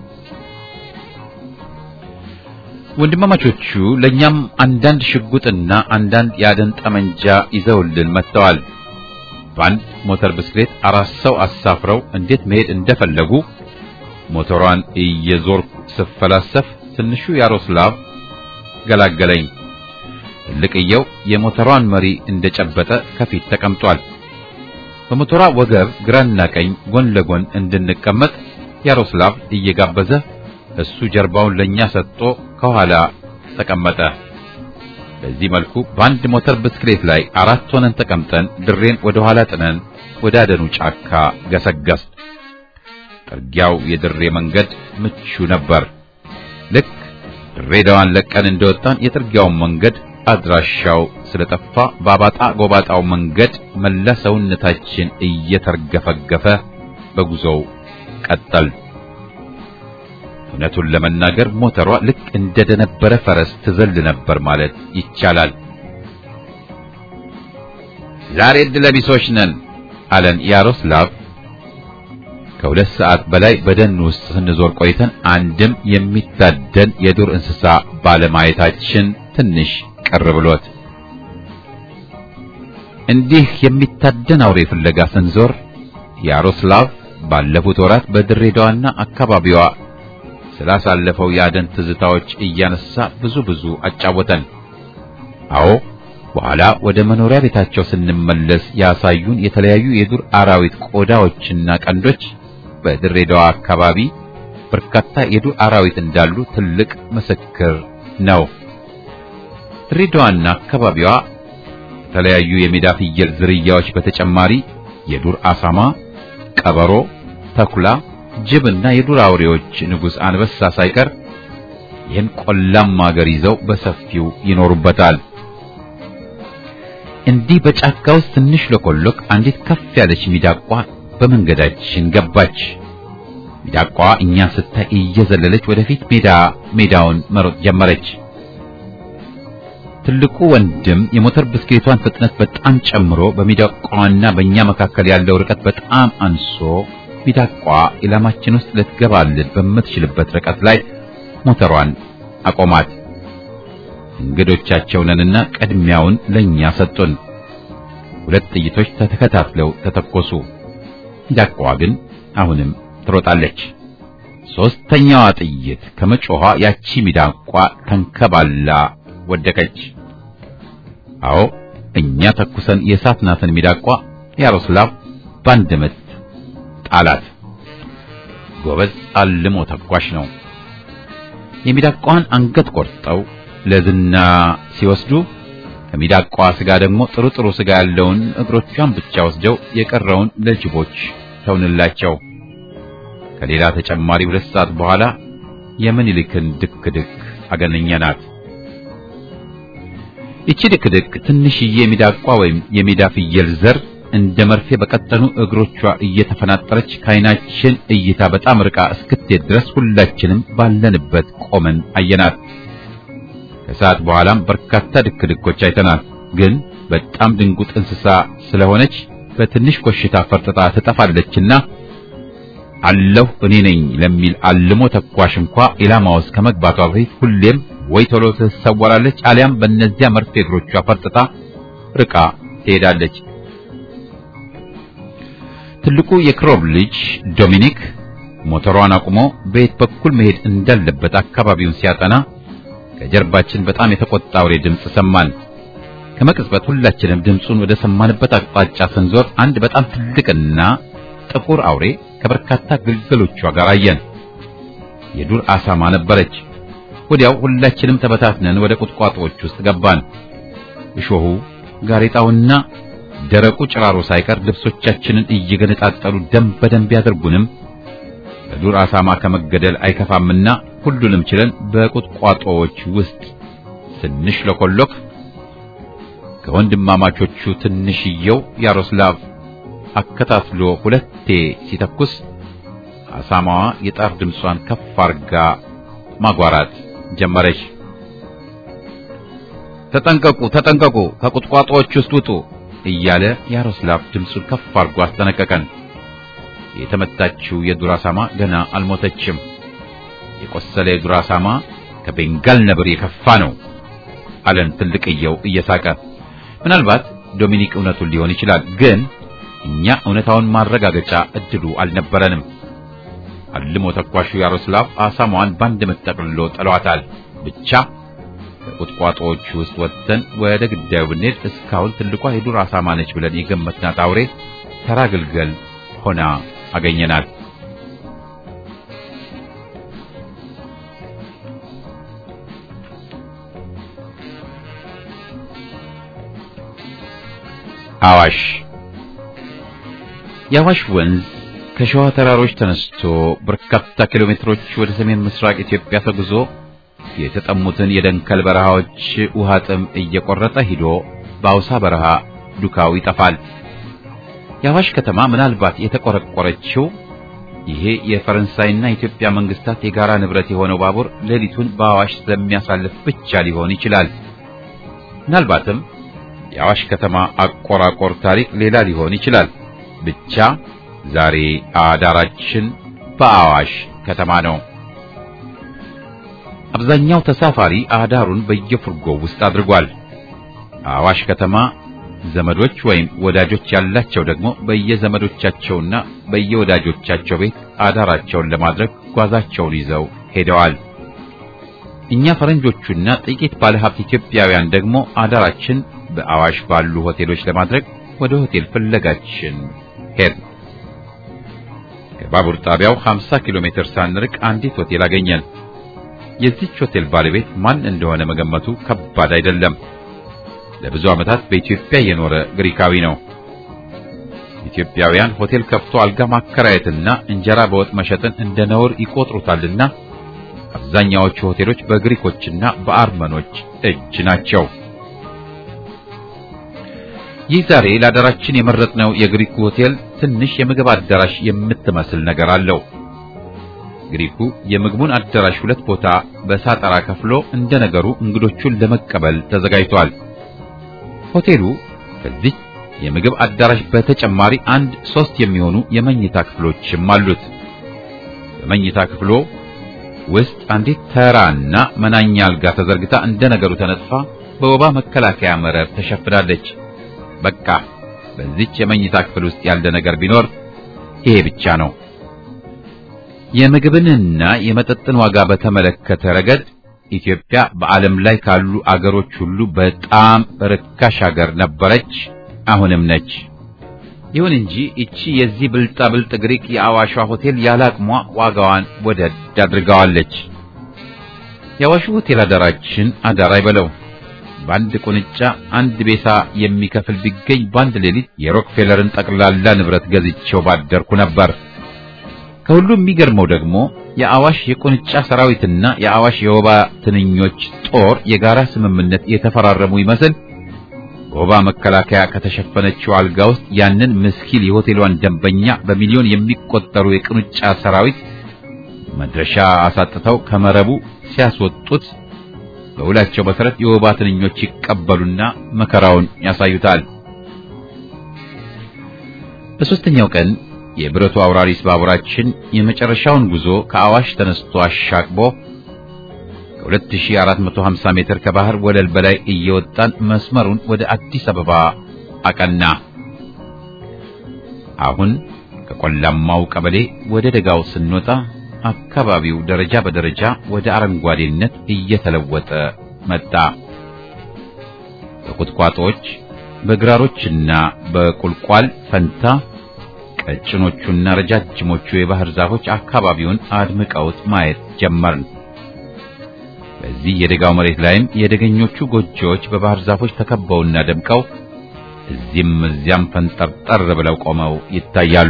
ወንድማማቾቹ ለኛም አንዳንድ ሽጉጥና አንዳንድ የአደን ጠመንጃ ይዘውልን መጥተዋል። በአንድ ሞተር ብስክሌት አራት ሰው አሳፍረው እንዴት መሄድ እንደፈለጉ ሞተሯን እየዞርኩ ስፈላሰፍ ትንሹ ያሮስላቭ ገላገለኝ። ትልቅየው የሞተሯን መሪ እንደጨበጠ ከፊት ተቀምጧል። በሞተሯ ወገብ ግራና ቀኝ ጎን ለጎን እንድንቀመጥ ያሮስላቭ እየጋበዘ እሱ ጀርባውን ለኛ ሰጥቶ ከኋላ ተቀመጠ። በዚህ መልኩ በአንድ ሞተር ብስክሌት ላይ አራት ሆነን ተቀምጠን ድሬን ወደ ኋላ ጥነን ወደ አደኑ ጫካ ገሰገስ። ጥርጊያው የድሬ መንገድ ምቹ ነበር። ልክ ድሬዳዋን ለቀን እንደወጣን የጥርጊያውን መንገድ አድራሻው ስለጠፋ ባባጣ ጎባጣው መንገድ መላ ሰውነታችን እየተርገፈገፈ በጉዞው ቀጠል። እውነቱን ለመናገር ሞተሯ ልክ እንደደነበረ ፈረስ ትዘል ነበር ማለት ይቻላል። ዛሬ ዕድለቢሶች ነን አለን ያሮስላቭ። ከሁለት ሰዓት በላይ በደን ውስጥ ስንዞር ቆይተን አንድም የሚታደን የዱር እንስሳ ባለማየታችን ትንሽ ቅር ብሎት እንዲህ የሚታደን አውሬ ፍለጋ ስንዞር ያሮስላቭ ባለፉት ወራት በድሬዳዋና አካባቢዋ ስላሳለፈው የአደን ትዝታዎች እያነሳ ብዙ ብዙ አጫወተን። አዎ በኋላ ወደ መኖሪያ ቤታቸው ስንመለስ ያሳዩን የተለያዩ የዱር አራዊት ቆዳዎችና ቀንዶች በድሬዳዋ አካባቢ በርካታ የዱር አራዊት እንዳሉ ትልቅ ምስክር ነው። ድሬዳዋና አካባቢዋ ከተለያዩ የሜዳ ፍየል ዝርያዎች በተጨማሪ የዱር አሳማ፣ ቀበሮ፣ ተኩላ፣ ጅብና የዱር አውሬዎች ንጉሥ አንበሳ ሳይቀር ይህን ቆላማ አገር ይዘው በሰፊው ይኖሩበታል። እንዲህ በጫካ ውስጥ ትንሽ ለኮሎክ አንዲት ከፍ ያለች ሚዳቋ በመንገዳችን ገባች። ሚዳቋ እኛን ስታይ እየዘለለች ወደፊት ሜዳ ሜዳውን መሮጥ ጀመረች። ትልቁ ወንድም የሞተር ብስክሌቷን ፍጥነት በጣም ጨምሮ በሚዳቋና በእኛ መካከል ያለው ርቀት በጣም አንሶ ሚዳቋ ኢላማችን ውስጥ ልትገባልን በምትችልበት ርቀት ላይ ሞተሯን አቆማት። እንግዶቻቸው ነንና ቅድሚያውን ለኛ ሰጡን። ሁለት ጥይቶች ተተከታትለው ተተኮሱ። ሚዳቋ ግን አሁንም ትሮጣለች። ሶስተኛዋ ጥይት ከመጮኋ ያቺ ሚዳቋ ተንከባላ ወደቀች። አዎ እኛ ተኩሰን የሳትናትን ሚዳቋ ያሮስላቭ ባንድ ምት ጣላት። ጎበዝ አልሞ ተኳሽ ነው። የሚዳቋን አንገት ቆርጠው ለዝና ሲወስዱ ከሚዳቋ ስጋ ደግሞ ጥሩ ጥሩ ስጋ ያለውን እግሮቿን ብቻ ወስደው የቀረውን ለጅቦች ተውንላቸው። ከሌላ ተጨማሪ ሁለት ሰዓት በኋላ የምኒልክን ድክ ድክ አገኘናት። ይቺ ድክ ድክ ትንሽዬ የሚዳቋ ወይም የሜዳ ፍየል ዘር እንደ መርፌ በቀጠኑ እግሮቿ እየተፈናጠረች ከዓይናችን እይታ በጣም ርቃ እስክትሄድ ድረስ ሁላችንም ባለንበት ቆመን አየናት። ከሰዓት በኋላም በርካታ ድክድኮች አይተናል። ግን በጣም ድንጉጥ እንስሳ ስለሆነች በትንሽ ኮሽታ ፈርጥጣ ትጠፋለችና አለሁ እኔ ነኝ ለሚል አልሞ ተኳሽ እንኳ ኢላማ ውስጥ ከመግባቷ በፊት ሁሌም ወይ ቶሎ ትሰወራለች፣ አሊያም በእነዚያ መርፌ እግሮቿ ፈርጥጣ ርቃ ትሄዳለች። ትልቁ የክሮብ ልጅ ዶሚኒክ ሞተሯን አቁሞ በየት በኩል መሄድ እንዳለበት አካባቢውን ሲያጠና ከጀርባችን በጣም የተቆጣ አውሬ ድምፅ ሰማን። ከመቅጽበት ሁላችንም ድምፁን ወደ ሰማንበት አቅጣጫ ስንዞር አንድ በጣም ትልቅና ጥቁር አውሬ ከበርካታ ግልገሎቿ ጋር አየን። የዱር አሳማ ነበረች። ወዲያው ሁላችንም ተበታትነን ወደ ቁጥቋጦዎች ውስጥ ገባን። እሾሁ ጋሬጣውና ደረቁ ጭራሮ ሳይቀር ልብሶቻችንን እየገነጣጠሉ ደም በደም ቢያደርጉንም በዱር አሳማ ከመገደል አይከፋምና ሁሉንም ችለን በቁጥቋጦዎች ውስጥ ስንሽ ለኮሎክ ከወንድማማቾቹ ትንሽየው ያሮስላቭ አከታትሎ ሁለቴ ሲተኩስ አሳማዋ የጣር ድምጿን ከፍ አርጋ ማጓራት ጀመረች። ተጠንቀቁ፣ ተጠንቀቁ፣ ከቁጥቋጦዎች ውስጥ ውጡ እያለ ያሮስላቭ ድምፁን ከፍ አርጎ አስጠነቀቀን። የተመታችው የዱር አሳማ ገና አልሞተችም። የቆሰለ የዱር አሳማ ከቤንጋል ነብር የከፋ ነው አለን ትልቅየው እየሳቀ። ምናልባት ዶሚኒክ እውነቱን ሊሆን ይችላል፣ ግን እኛ እውነታውን ማረጋገጫ እድሉ አልነበረንም። አልሞ ተኳሹ ያሮስላቭ አሳማዋን ባንድ ምት ጠቅልሎ ጥሏታል። ብቻ ከቁጥቋጦዎቹ ውስጥ ወጥተን ወደ ግዳዩ ብንሄድ እስካሁን ትልቋ የዱር አሳማ ነች ብለን የገመትናት አውሬ ተራ ግልገል ሆና አገኘናት። አዋሽ የአዋሽ ወንዝ ከሸዋ ተራሮች ተነስቶ በርካታ ኪሎ ሜትሮች ወደ ሰሜን ምስራቅ ኢትዮጵያ ተጉዞ የተጠሙትን የደንከል በረሃዎች ውሃ ጥም እየቆረጠ ሂዶ በአውሳ በረሃ ዱካው ይጠፋል። የአዋሽ ከተማ ምናልባት የተቆረቆረችው ይሄ የፈረንሳይና የኢትዮጵያ መንግስታት የጋራ ንብረት የሆነው ባቡር ሌሊቱን በአዋሽ ስለሚያሳልፍ ብቻ ሊሆን ይችላል። ምናልባትም የአዋሽ ከተማ አቆራቆር ታሪክ ሌላ ሊሆን ይችላል። ብቻ ዛሬ አዳራችን በአዋሽ ከተማ ነው። አብዛኛው ተሳፋሪ አዳሩን በየፍርጎው ውስጥ አድርጓል። አዋሽ ከተማ ዘመዶች ወይም ወዳጆች ያላቸው ደግሞ በየዘመዶቻቸውና በየወዳጆቻቸው ቤት አዳራቸውን ለማድረግ ጓዛቸውን ይዘው ሄደዋል። እኛ ፈረንጆቹና ጥቂት ባለሀብት ኢትዮጵያውያን ደግሞ አዳራችን በአዋሽ ባሉ ሆቴሎች ለማድረግ ወደ ሆቴል ፍለጋችን ሄድን። ከባቡር ጣቢያው 50 ኪሎ ሜትር ሳንርቅ አንዲት ሆቴል አገኘን። የዚች ሆቴል ባለቤት ማን እንደሆነ መገመቱ ከባድ አይደለም። ለብዙ ዓመታት በኢትዮጵያ የኖረ ግሪካዊ ነው። ኢትዮጵያውያን ሆቴል ከፍቶ አልጋ ማከራየትና እንጀራ በወጥ መሸጥን እንደ ነውር ይቆጥሩታልና አብዛኛዎቹ ሆቴሎች በግሪኮችና በአርመኖች እጅ ናቸው። ይህ ዛሬ ለአዳራችን የመረጥነው የግሪኩ ሆቴል ትንሽ የምግብ አዳራሽ የምትመስል ነገር አለው። ግሪኩ የምግቡን አዳራሽ ሁለት ቦታ በሳጠራ ከፍሎ እንደ ነገሩ እንግዶቹን ለመቀበል ተዘጋጅቷል። ሆቴሉ ከዚህ የምግብ አዳራሽ በተጨማሪ አንድ ሶስት የሚሆኑ የመኝታ ክፍሎችም አሉት። በመኝታ ክፍሎ ውስጥ አንዲት ተራና መናኛ አልጋ ተዘርግታ እንደ ነገሩ ተነጥፋ በወባ መከላከያ መረብ ተሸፍናለች። በቃ በዚች የመኝታ ክፍል ውስጥ ያለ ነገር ቢኖር ይሄ ብቻ ነው። የምግብንና የመጠጥን ዋጋ በተመለከተ ረገድ ኢትዮጵያ በዓለም ላይ ካሉ አገሮች ሁሉ በጣም ርካሽ አገር ነበረች፣ አሁንም ነች። ይሁን እንጂ እቺ የዚህ ብልጣ ብልጥ ግሪክ የአዋሿ ሆቴል ያላቅሟ ዋጋዋን ወደድ አድርጋዋለች። የአዋሹ ሆቴል አዳራችን አዳር አይበለው በአንድ ቁንጫ አንድ ቤሳ የሚከፍል ቢገኝ በአንድ ሌሊት የሮክፌለርን ጠቅላላ ንብረት ገዝቼው ባደርኩ ነበር። ከሁሉም የሚገርመው ደግሞ የአዋሽ የቁንጫ ሰራዊትና የአዋሽ የወባ ትንኞች ጦር የጋራ ስምምነት የተፈራረሙ ይመስል በወባ መከላከያ ከተሸፈነችው አልጋ ውስጥ ያንን ምስኪን የሆቴሏን ደንበኛ በሚሊዮን የሚቆጠሩ የቁንጫ ሰራዊት መድረሻ አሳጥተው ከመረቡ ሲያስወጡት በውላቸው መሰረት የወባ ትንኞች ይቀበሉና መከራውን ያሳዩታል። በሦስተኛው ቀን የብረቱ አውራሪስ ባቡራችን የመጨረሻውን ጉዞ ከአዋሽ ተነስቶ አሻቅቦ ከ2450 ሜትር ከባህር ወለል በላይ እየወጣን መስመሩን ወደ አዲስ አበባ አቀና። አሁን ከቆላማው ቀበሌ ወደ ደጋው ስንወጣ አካባቢው ደረጃ በደረጃ ወደ አረንጓዴነት እየተለወጠ መጣ። በቁጥቋጦዎች በግራሮችና በቁልቋል ፈንታ ቀጭኖቹና ረጃጅሞቹ የባህር ዛፎች አካባቢውን አድምቀውት ማየት ጀመርን። በዚህ የደጋው መሬት ላይም የደገኞቹ ጎጆዎች በባህር ዛፎች ተከበውና ደምቀው እዚህም እዚያም ፈንጠርጠር ብለው ቆመው ይታያሉ።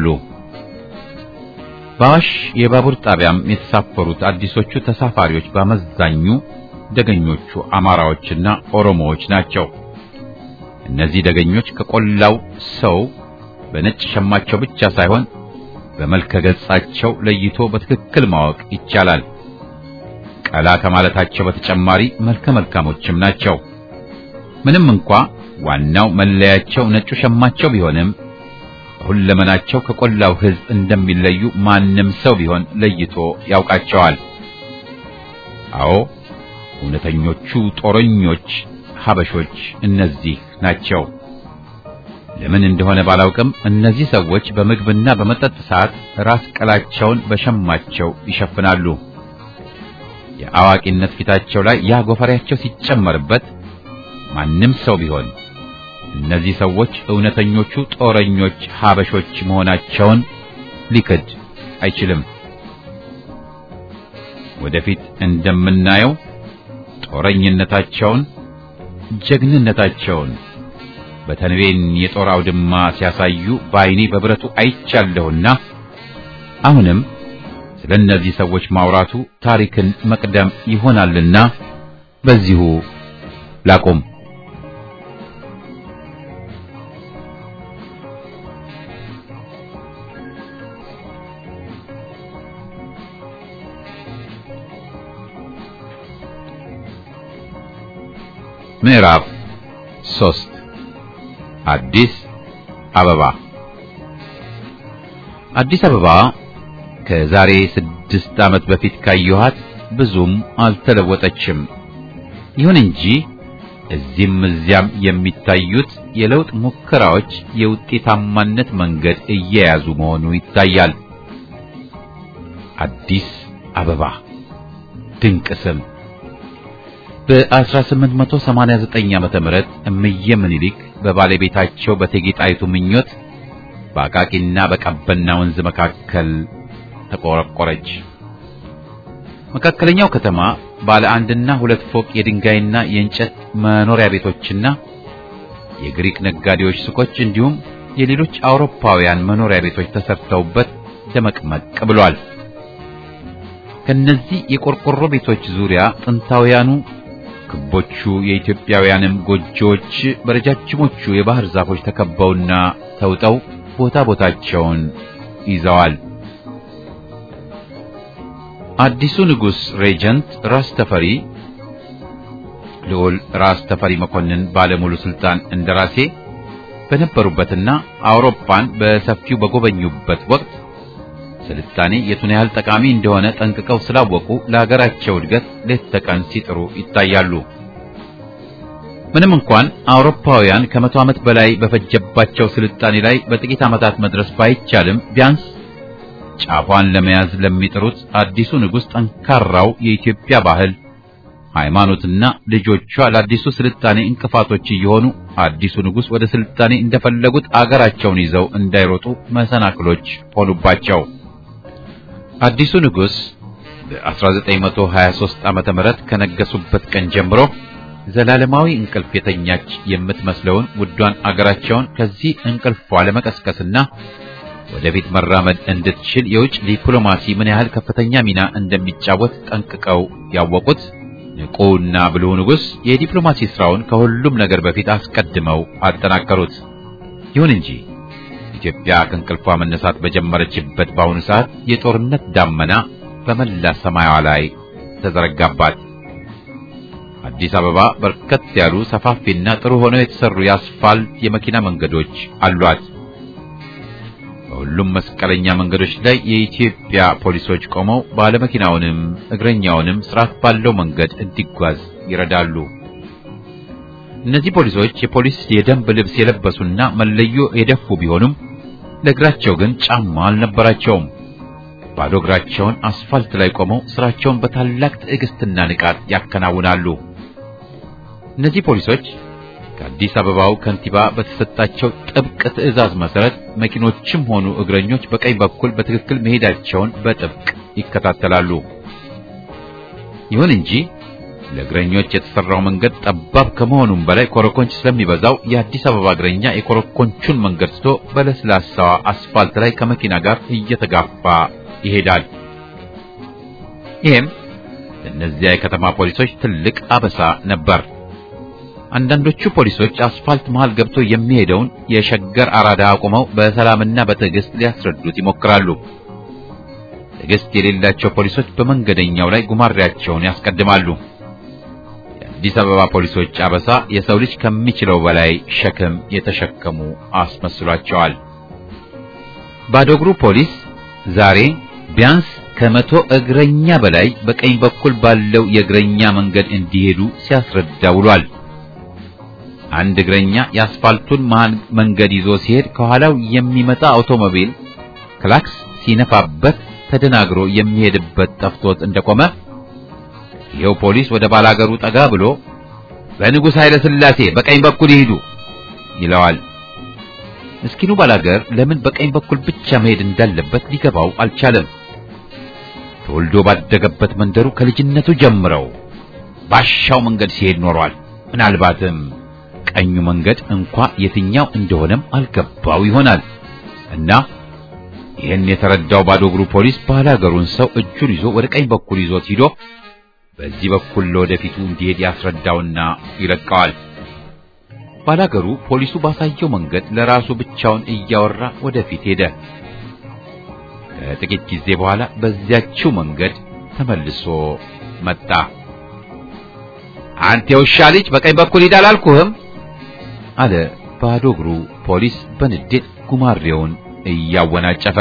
በአዋሽ የባቡር ጣቢያም የተሳፈሩት አዲሶቹ ተሳፋሪዎች በአመዛኙ ደገኞቹ አማራዎችና ኦሮሞዎች ናቸው። እነዚህ ደገኞች ከቆላው ሰው በነጭ ሸማቸው ብቻ ሳይሆን በመልከ ገጻቸው ለይቶ በትክክል ማወቅ ይቻላል። ቀላ ከማለታቸው በተጨማሪ መልከ መልካሞችም ናቸው። ምንም እንኳ ዋናው መለያቸው ነጩ ሸማቸው ቢሆንም በሁለመናቸው ከቆላው ሕዝብ እንደሚለዩ ማንም ሰው ቢሆን ለይቶ ያውቃቸዋል። አዎ እውነተኞቹ ጦረኞች ሀበሾች እነዚህ ናቸው። ለምን እንደሆነ ባላውቅም እነዚህ ሰዎች በምግብና በመጠጥ ሰዓት ራስ ቀላቸውን በሸማቸው ይሸፍናሉ። የአዋቂነት ፊታቸው ላይ ያ ጎፈሬያቸው ሲጨመርበት ማንም ሰው ቢሆን እነዚህ ሰዎች እውነተኞቹ ጦረኞች ሀበሾች መሆናቸውን ሊክድ አይችልም። ወደፊት እንደምናየው ጦረኝነታቸውን፣ ጀግንነታቸውን በተንቤን የጦር አውድማ ሲያሳዩ በዓይኔ በብረቱ አይቻለሁና አሁንም ስለ እነዚህ ሰዎች ማውራቱ ታሪክን መቅደም ይሆናልና በዚሁ ላቁም። ምዕራፍ ሶስት አዲስ አበባ አዲስ አበባ ከዛሬ ስድስት ዓመት በፊት ካየኋት ብዙም አልተለወጠችም። ይሁን እንጂ እዚህም እዚያም የሚታዩት የለውጥ ሙከራዎች የውጤታማነት መንገድ እየያዙ መሆኑ ይታያል። አዲስ አበባ ድንቅ ስም። በ1889 ዓመተ ምህረት እምዬ ምኒልክ በባለቤታቸው በእቴጌ ጣይቱ ምኞት በአቃቂና በቀበና ወንዝ መካከል ተቆረቆረች። መካከለኛው ከተማ ባለ አንድና ሁለት ፎቅ የድንጋይና የእንጨት መኖሪያ ቤቶችና የግሪክ ነጋዴዎች ሱቆች እንዲሁም የሌሎች አውሮፓውያን መኖሪያ ቤቶች ተሰርተውበት ደመቅመቅ ብሏል። ከነዚህ የቆርቆሮ ቤቶች ዙሪያ ጥንታውያኑ ክቦቹ የኢትዮጵያውያንም ጎጆዎች በረጃጅሞቹ የባህር ዛፎች ተከበውና ተውጠው ቦታ ቦታቸውን ይዘዋል። አዲሱ ንጉሥ ሬጀንት ራስ ተፈሪ ልዑል ራስ ተፈሪ መኮንን ባለሙሉ ስልጣን እንደራሴ በነበሩበትና አውሮፓን በሰፊው በጎበኙበት ወቅት ስልጣኔ የቱን ያህል ጠቃሚ እንደሆነ ጠንቅቀው ስላወቁ ለሀገራቸው እድገት ሌት ተቀን ሲጥሩ ይታያሉ። ምንም እንኳን አውሮፓውያን ከመቶ ዓመት በላይ በፈጀባቸው ስልጣኔ ላይ በጥቂት ዓመታት መድረስ ባይቻልም ቢያንስ ጫፏን ለመያዝ ለሚጥሩት አዲሱ ንጉሥ ጠንካራው የኢትዮጵያ ባህል፣ ሃይማኖትና ልጆቿ ለአዲሱ ስልጣኔ እንቅፋቶች እየሆኑ አዲሱ ንጉሥ ወደ ስልጣኔ እንደፈለጉት አገራቸውን ይዘው እንዳይሮጡ መሰናክሎች ሆኑባቸው። አዲሱ ንጉሥ በ1923 ዓመተ ምህረት ከነገሱበት ቀን ጀምሮ ዘላለማዊ እንቅልፍ የተኛች የምትመስለውን ውዷን አገራቸውን ከዚህ እንቅልፏ ለመቀስቀስና ወደፊት መራመድ እንድትችል የውጭ ዲፕሎማሲ ምን ያህል ከፍተኛ ሚና እንደሚጫወት ጠንቅቀው ያወቁት ንቁና ብልሁ ንጉሥ የዲፕሎማሲ ስራውን ከሁሉም ነገር በፊት አስቀድመው አጠናከሩት። ይሁን እንጂ ኢትዮጵያ ከእንቅልፏ መነሳት በጀመረችበት በአሁኑ ሰዓት የጦርነት ዳመና በመላ ሰማያዋ ላይ ተዘረጋባት። አዲስ አበባ በርከት ያሉ ሰፋፊና ጥሩ ሆነው የተሰሩ የአስፋልት የመኪና መንገዶች አሏት። በሁሉም መስቀለኛ መንገዶች ላይ የኢትዮጵያ ፖሊሶች ቆመው ባለመኪናውንም እግረኛውንም ስርዓት ባለው መንገድ እንዲጓዝ ይረዳሉ። እነዚህ ፖሊሶች የፖሊስ የደንብ ልብስ የለበሱና መለዮ የደፉ ቢሆኑም ለእግራቸው ግን ጫማ አልነበራቸውም። ባዶ እግራቸውን አስፋልት ላይ ቆመው ስራቸውን በታላቅ ትዕግስትና ንቃት ያከናውናሉ። እነዚህ ፖሊሶች ከአዲስ አበባው ከንቲባ በተሰጣቸው ጥብቅ ትዕዛዝ መሰረት መኪኖችም ሆኑ እግረኞች በቀኝ በኩል በትክክል መሄዳቸውን በጥብቅ ይከታተላሉ። ይሁን እንጂ ለእግረኞች የተሰራው መንገድ ጠባብ ከመሆኑም በላይ ኮረኮንች ስለሚበዛው የአዲስ አበባ እግረኛ የኮረኮንቹን መንገድ ስቶ በለስላሳዋ አስፋልት ላይ ከመኪና ጋር እየተጋፋ ይሄዳል። ይህም ለእነዚያ የከተማ ፖሊሶች ትልቅ አበሳ ነበር። አንዳንዶቹ ፖሊሶች አስፋልት መሃል ገብቶ የሚሄደውን የሸገር አራዳ አቁመው በሰላምና በትዕግስት ሊያስረዱት ይሞክራሉ። ትዕግስት የሌላቸው ፖሊሶች በመንገደኛው ላይ ጉማሬያቸውን ያስቀድማሉ። የአዲስ አበባ ፖሊሶች አበሳ የሰው ልጅ ከሚችለው በላይ ሸክም የተሸከሙ አስመስሏቸዋል። ባዶ እግሩ ፖሊስ ዛሬ ቢያንስ ከመቶ እግረኛ በላይ በቀኝ በኩል ባለው የእግረኛ መንገድ እንዲሄዱ ሲያስረዳ ውሏል። አንድ እግረኛ የአስፋልቱን መሃል መንገድ ይዞ ሲሄድ ከኋላው የሚመጣ አውቶሞቢል ክላክስ ሲነፋበት ተደናግሮ የሚሄድበት ጠፍቶት እንደቆመ ይኸው ፖሊስ ወደ ባላገሩ ጠጋ ብሎ በንጉሥ ኃይለ ሥላሴ በቀኝ በኩል ይሂዱ ይለዋል። ምስኪኑ ባላገር ለምን በቀኝ በኩል ብቻ መሄድ እንዳለበት ሊገባው አልቻለም። ተወልዶ ባደገበት መንደሩ ከልጅነቱ ጀምረው ባሻው መንገድ ሲሄድ ኖሯል። ምናልባትም ቀኙ መንገድ እንኳ የትኛው እንደሆነም አልገባው ይሆናል እና ይህን የተረዳው ባዶ እግሩ ፖሊስ ባላገሩን ሰው እጁን ይዞ ወደ ቀኝ በኩል ይዞት ሂዶ በዚህ በኩል ለወደፊቱ እንዲሄድ ያስረዳውና ይለቀዋል። ባላገሩ ፖሊሱ ባሳየው መንገድ ለራሱ ብቻውን እያወራ ወደፊት ሄደ። ከጥቂት ጊዜ በኋላ በዚያችው መንገድ ተመልሶ መጣ። አንተ የውሻ ልጅ በቀኝ በኩል ሂድ አላልኩህም? አለ ባዶ እግሩ ፖሊስ በንዴት ጉማሬውን እያወናጨፈ።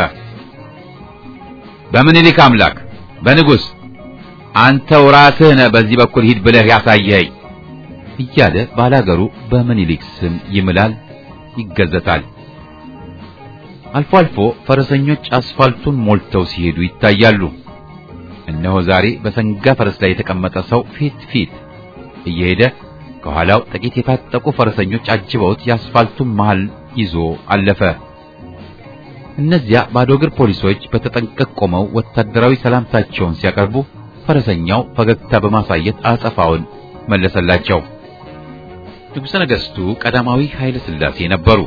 በምኒልክ አምላክ በንጉሥ አንተው ራስህ ነህ በዚህ በኩል ሂድ ብለህ ያሳየኸኝ እያለ ባላገሩ በምኒልክ ስም ይምላል፣ ይገዘታል። አልፎ አልፎ ፈረሰኞች አስፋልቱን ሞልተው ሲሄዱ ይታያሉ። እነሆ ዛሬ በሰንጋ ፈረስ ላይ የተቀመጠ ሰው ፊት ፊት እየሄደ ከኋላው ጥቂት የታጠቁ ፈረሰኞች አጅበውት የአስፋልቱን መሃል ይዞ አለፈ። እነዚያ ባዶ እግር ፖሊሶች በተጠንቀቅ ቆመው ወታደራዊ ሰላምታቸውን ሲያቀርቡ ፈረሰኛው ፈገግታ በማሳየት አጸፋውን መለሰላቸው። ንጉሠ ነገሥቱ ቀዳማዊ ኃይለ ሥላሴ ነበሩ።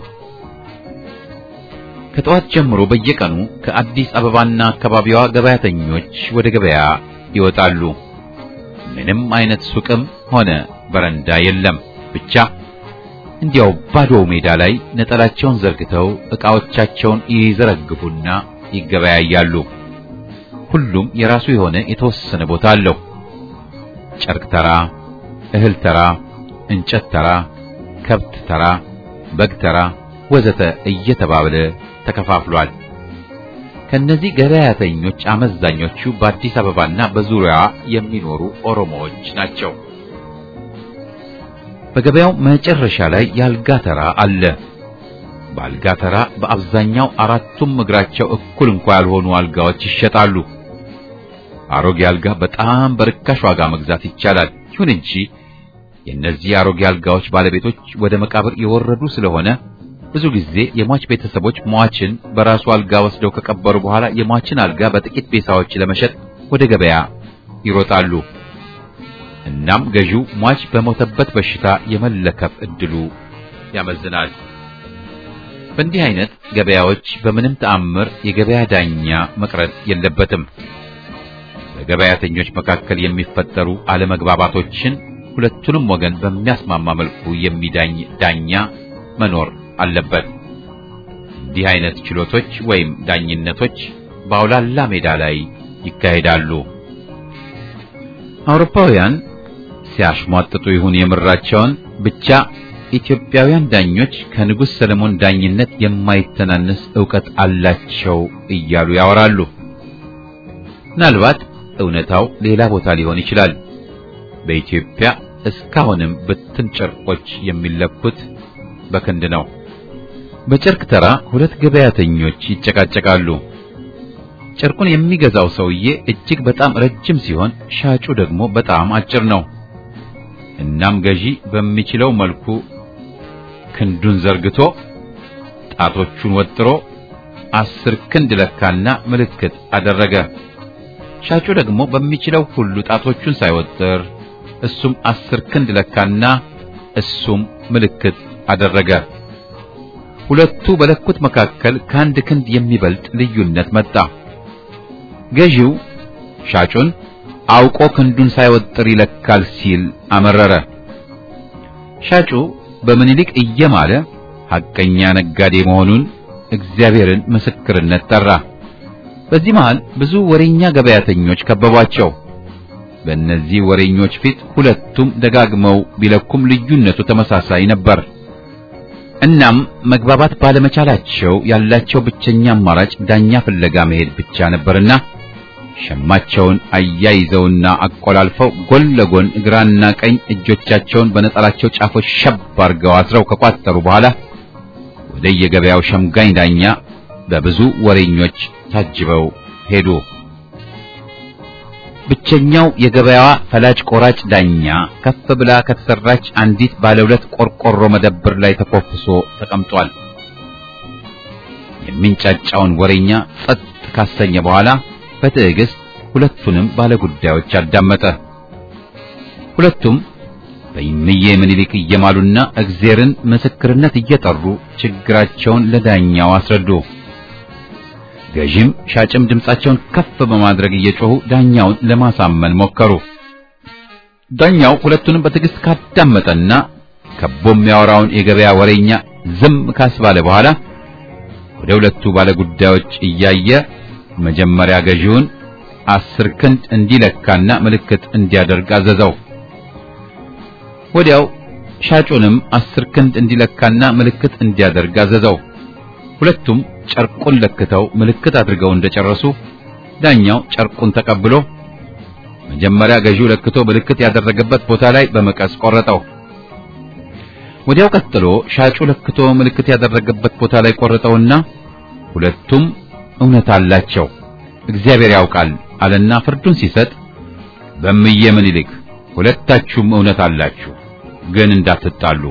ከጠዋት ጀምሮ በየቀኑ ከአዲስ አበባና አካባቢዋ ገበያተኞች ወደ ገበያ ይወጣሉ። ምንም አይነት ሱቅም ሆነ በረንዳ የለም። ብቻ እንዲያው ባዶ ሜዳ ላይ ነጠላቸውን ዘርግተው ዕቃዎቻቸውን ይዘረግፉና ይገበያያሉ። ሁሉም የራሱ የሆነ የተወሰነ ቦታ አለው። ጨርቅ ተራ፣ እህል ተራ፣ እንጨት ተራ፣ ከብት ተራ፣ በግ ተራ ወዘተ እየተባለ ተከፋፍሏል። ከነዚህ ገበያተኞች አመዛኞቹ በአዲስ አበባና በዙሪያዋ የሚኖሩ ኦሮሞዎች ናቸው። በገበያው መጨረሻ ላይ የአልጋ ተራ አለ። በአልጋ ተራ በአብዛኛው አራቱም እግራቸው እኩል እንኳ ያልሆኑ አልጋዎች ይሸጣሉ። አሮጌ አልጋ በጣም በርካሽ ዋጋ መግዛት ይቻላል። ይሁን እንጂ የእነዚህ አሮጌ አልጋዎች ባለቤቶች ወደ መቃብር የወረዱ ስለሆነ ብዙ ጊዜ የሟች ቤተሰቦች ሟችን በራሱ አልጋ ወስደው ከቀበሩ በኋላ የሟችን አልጋ በጥቂት ቤሳዎች ለመሸጥ ወደ ገበያ ይሮጣሉ። እናም ገዢው ሟች በሞተበት በሽታ የመለከፍ እድሉ ያመዝናል። በእንዲህ አይነት ገበያዎች በምንም ተአምር የገበያ ዳኛ መቅረት የለበትም። በገበያተኞች መካከል የሚፈጠሩ አለመግባባቶችን ሁለቱንም ወገን በሚያስማማ መልኩ የሚዳኝ ዳኛ መኖር አለበት። እንዲህ አይነት ችሎቶች ወይም ዳኝነቶች በአውላላ ሜዳ ላይ ይካሄዳሉ። አውሮፓውያን ሲያሽሟጥጡ ይሁን የምራቸውን ብቻ ኢትዮጵያውያን ዳኞች ከንጉሥ ሰለሞን ዳኝነት የማይተናነስ ዕውቀት አላቸው እያሉ ያወራሉ። ምናልባት እውነታው ሌላ ቦታ ሊሆን ይችላል። በኢትዮጵያ እስካሁንም ብትን ጨርቆች የሚለኩት በክንድ ነው። በጨርቅ ተራ ሁለት ገበያተኞች ይጨቃጨቃሉ። ጨርቁን የሚገዛው ሰውዬ እጅግ በጣም ረጅም ሲሆን ሻጩ ደግሞ በጣም አጭር ነው። እናም ገዢ በሚችለው መልኩ ክንዱን ዘርግቶ ጣቶቹን ወጥሮ አስር ክንድ ለካና ምልክት አደረገ። ሻጩ ደግሞ በሚችለው ሁሉ ጣቶቹን ሳይወጥር እሱም አስር ክንድ ለካና እሱም ምልክት አደረገ። ሁለቱ በለኩት መካከል ከአንድ ክንድ የሚበልጥ ልዩነት መጣ። ገዢው ሻጩን አውቆ ክንዱን ሳይወጥር ይለካል ሲል አመረረ። ሻጩ በምኒልክ እየማለ ሐቀኛ ነጋዴ መሆኑን እግዚአብሔርን ምስክርነት ጠራ። በዚህ መሃል ብዙ ወሬኛ ገበያተኞች ከበቧቸው። በእነዚህ ወሬኞች ፊት ሁለቱም ደጋግመው ቢለኩም ልዩነቱ ተመሳሳይ ነበር። እናም መግባባት ባለመቻላቸው ያላቸው ብቸኛ አማራጭ ዳኛ ፍለጋ መሄድ ብቻ ነበርና ሸማቸውን አያይዘውና አቆላልፈው ጎን ለጎን ግራና ቀኝ እጆቻቸውን በነጠላቸው ጫፎች ሸብ አድርገው አስረው ከቋጠሩ በኋላ ወደ የገበያው ሸምጋኝ ዳኛ በብዙ ወሬኞች ታጅበው ሄዱ። ብቸኛው የገበያዋ ፈላጭ ቆራጭ ዳኛ ከፍ ብላ ከተሰራች አንዲት ባለ ሁለት ቆርቆሮ መደብር ላይ ተኮፍሶ ተቀምጧል። የሚንጫጫውን ወሬኛ ጸጥ ካሰኘ በኋላ በትዕግስት ሁለቱንም ባለጉዳዮች አዳመጠ። ሁለቱም በእምዬ ምኒልክ እየማሉና እግዜርን ምስክርነት እየጠሩ ችግራቸውን ለዳኛው አስረዱ። ገዢም ሻጭም ድምጻቸውን ከፍ በማድረግ እየጮሁ ዳኛውን ለማሳመን ሞከሩ። ዳኛው ሁለቱንም በትዕግስት ካዳመጠና ከቦ የሚያወራውን የገበያ ወሬኛ ዝም ካስባለ በኋላ ወደ ሁለቱ ባለጉዳዮች እያየ መጀመሪያ ገዢውን አስር ክንድ እንዲለካና ምልክት እንዲያደርግ አዘዘው። ወዲያው ሻጩንም አስር ክንድ እንዲለካና ምልክት እንዲያደርግ አዘዘው። ሁለቱም ጨርቁን ለክተው ምልክት አድርገው እንደጨረሱ ዳኛው ጨርቁን ተቀብሎ መጀመሪያ ገዢው ለክቶ ምልክት ያደረገበት ቦታ ላይ በመቀስ ቆረጠው። ወዲያው ቀጥሎ ሻጩ ለክቶ ምልክት ያደረገበት ቦታ ላይ ቆረጠውና ሁለቱም እውነት አላቸው፣ እግዚአብሔር ያውቃል አለና ፍርዱን ሲሰጥ በምየ ምኒልክ ሁለታችሁም እውነት አላችሁ፣ ግን እንዳትጣሉ።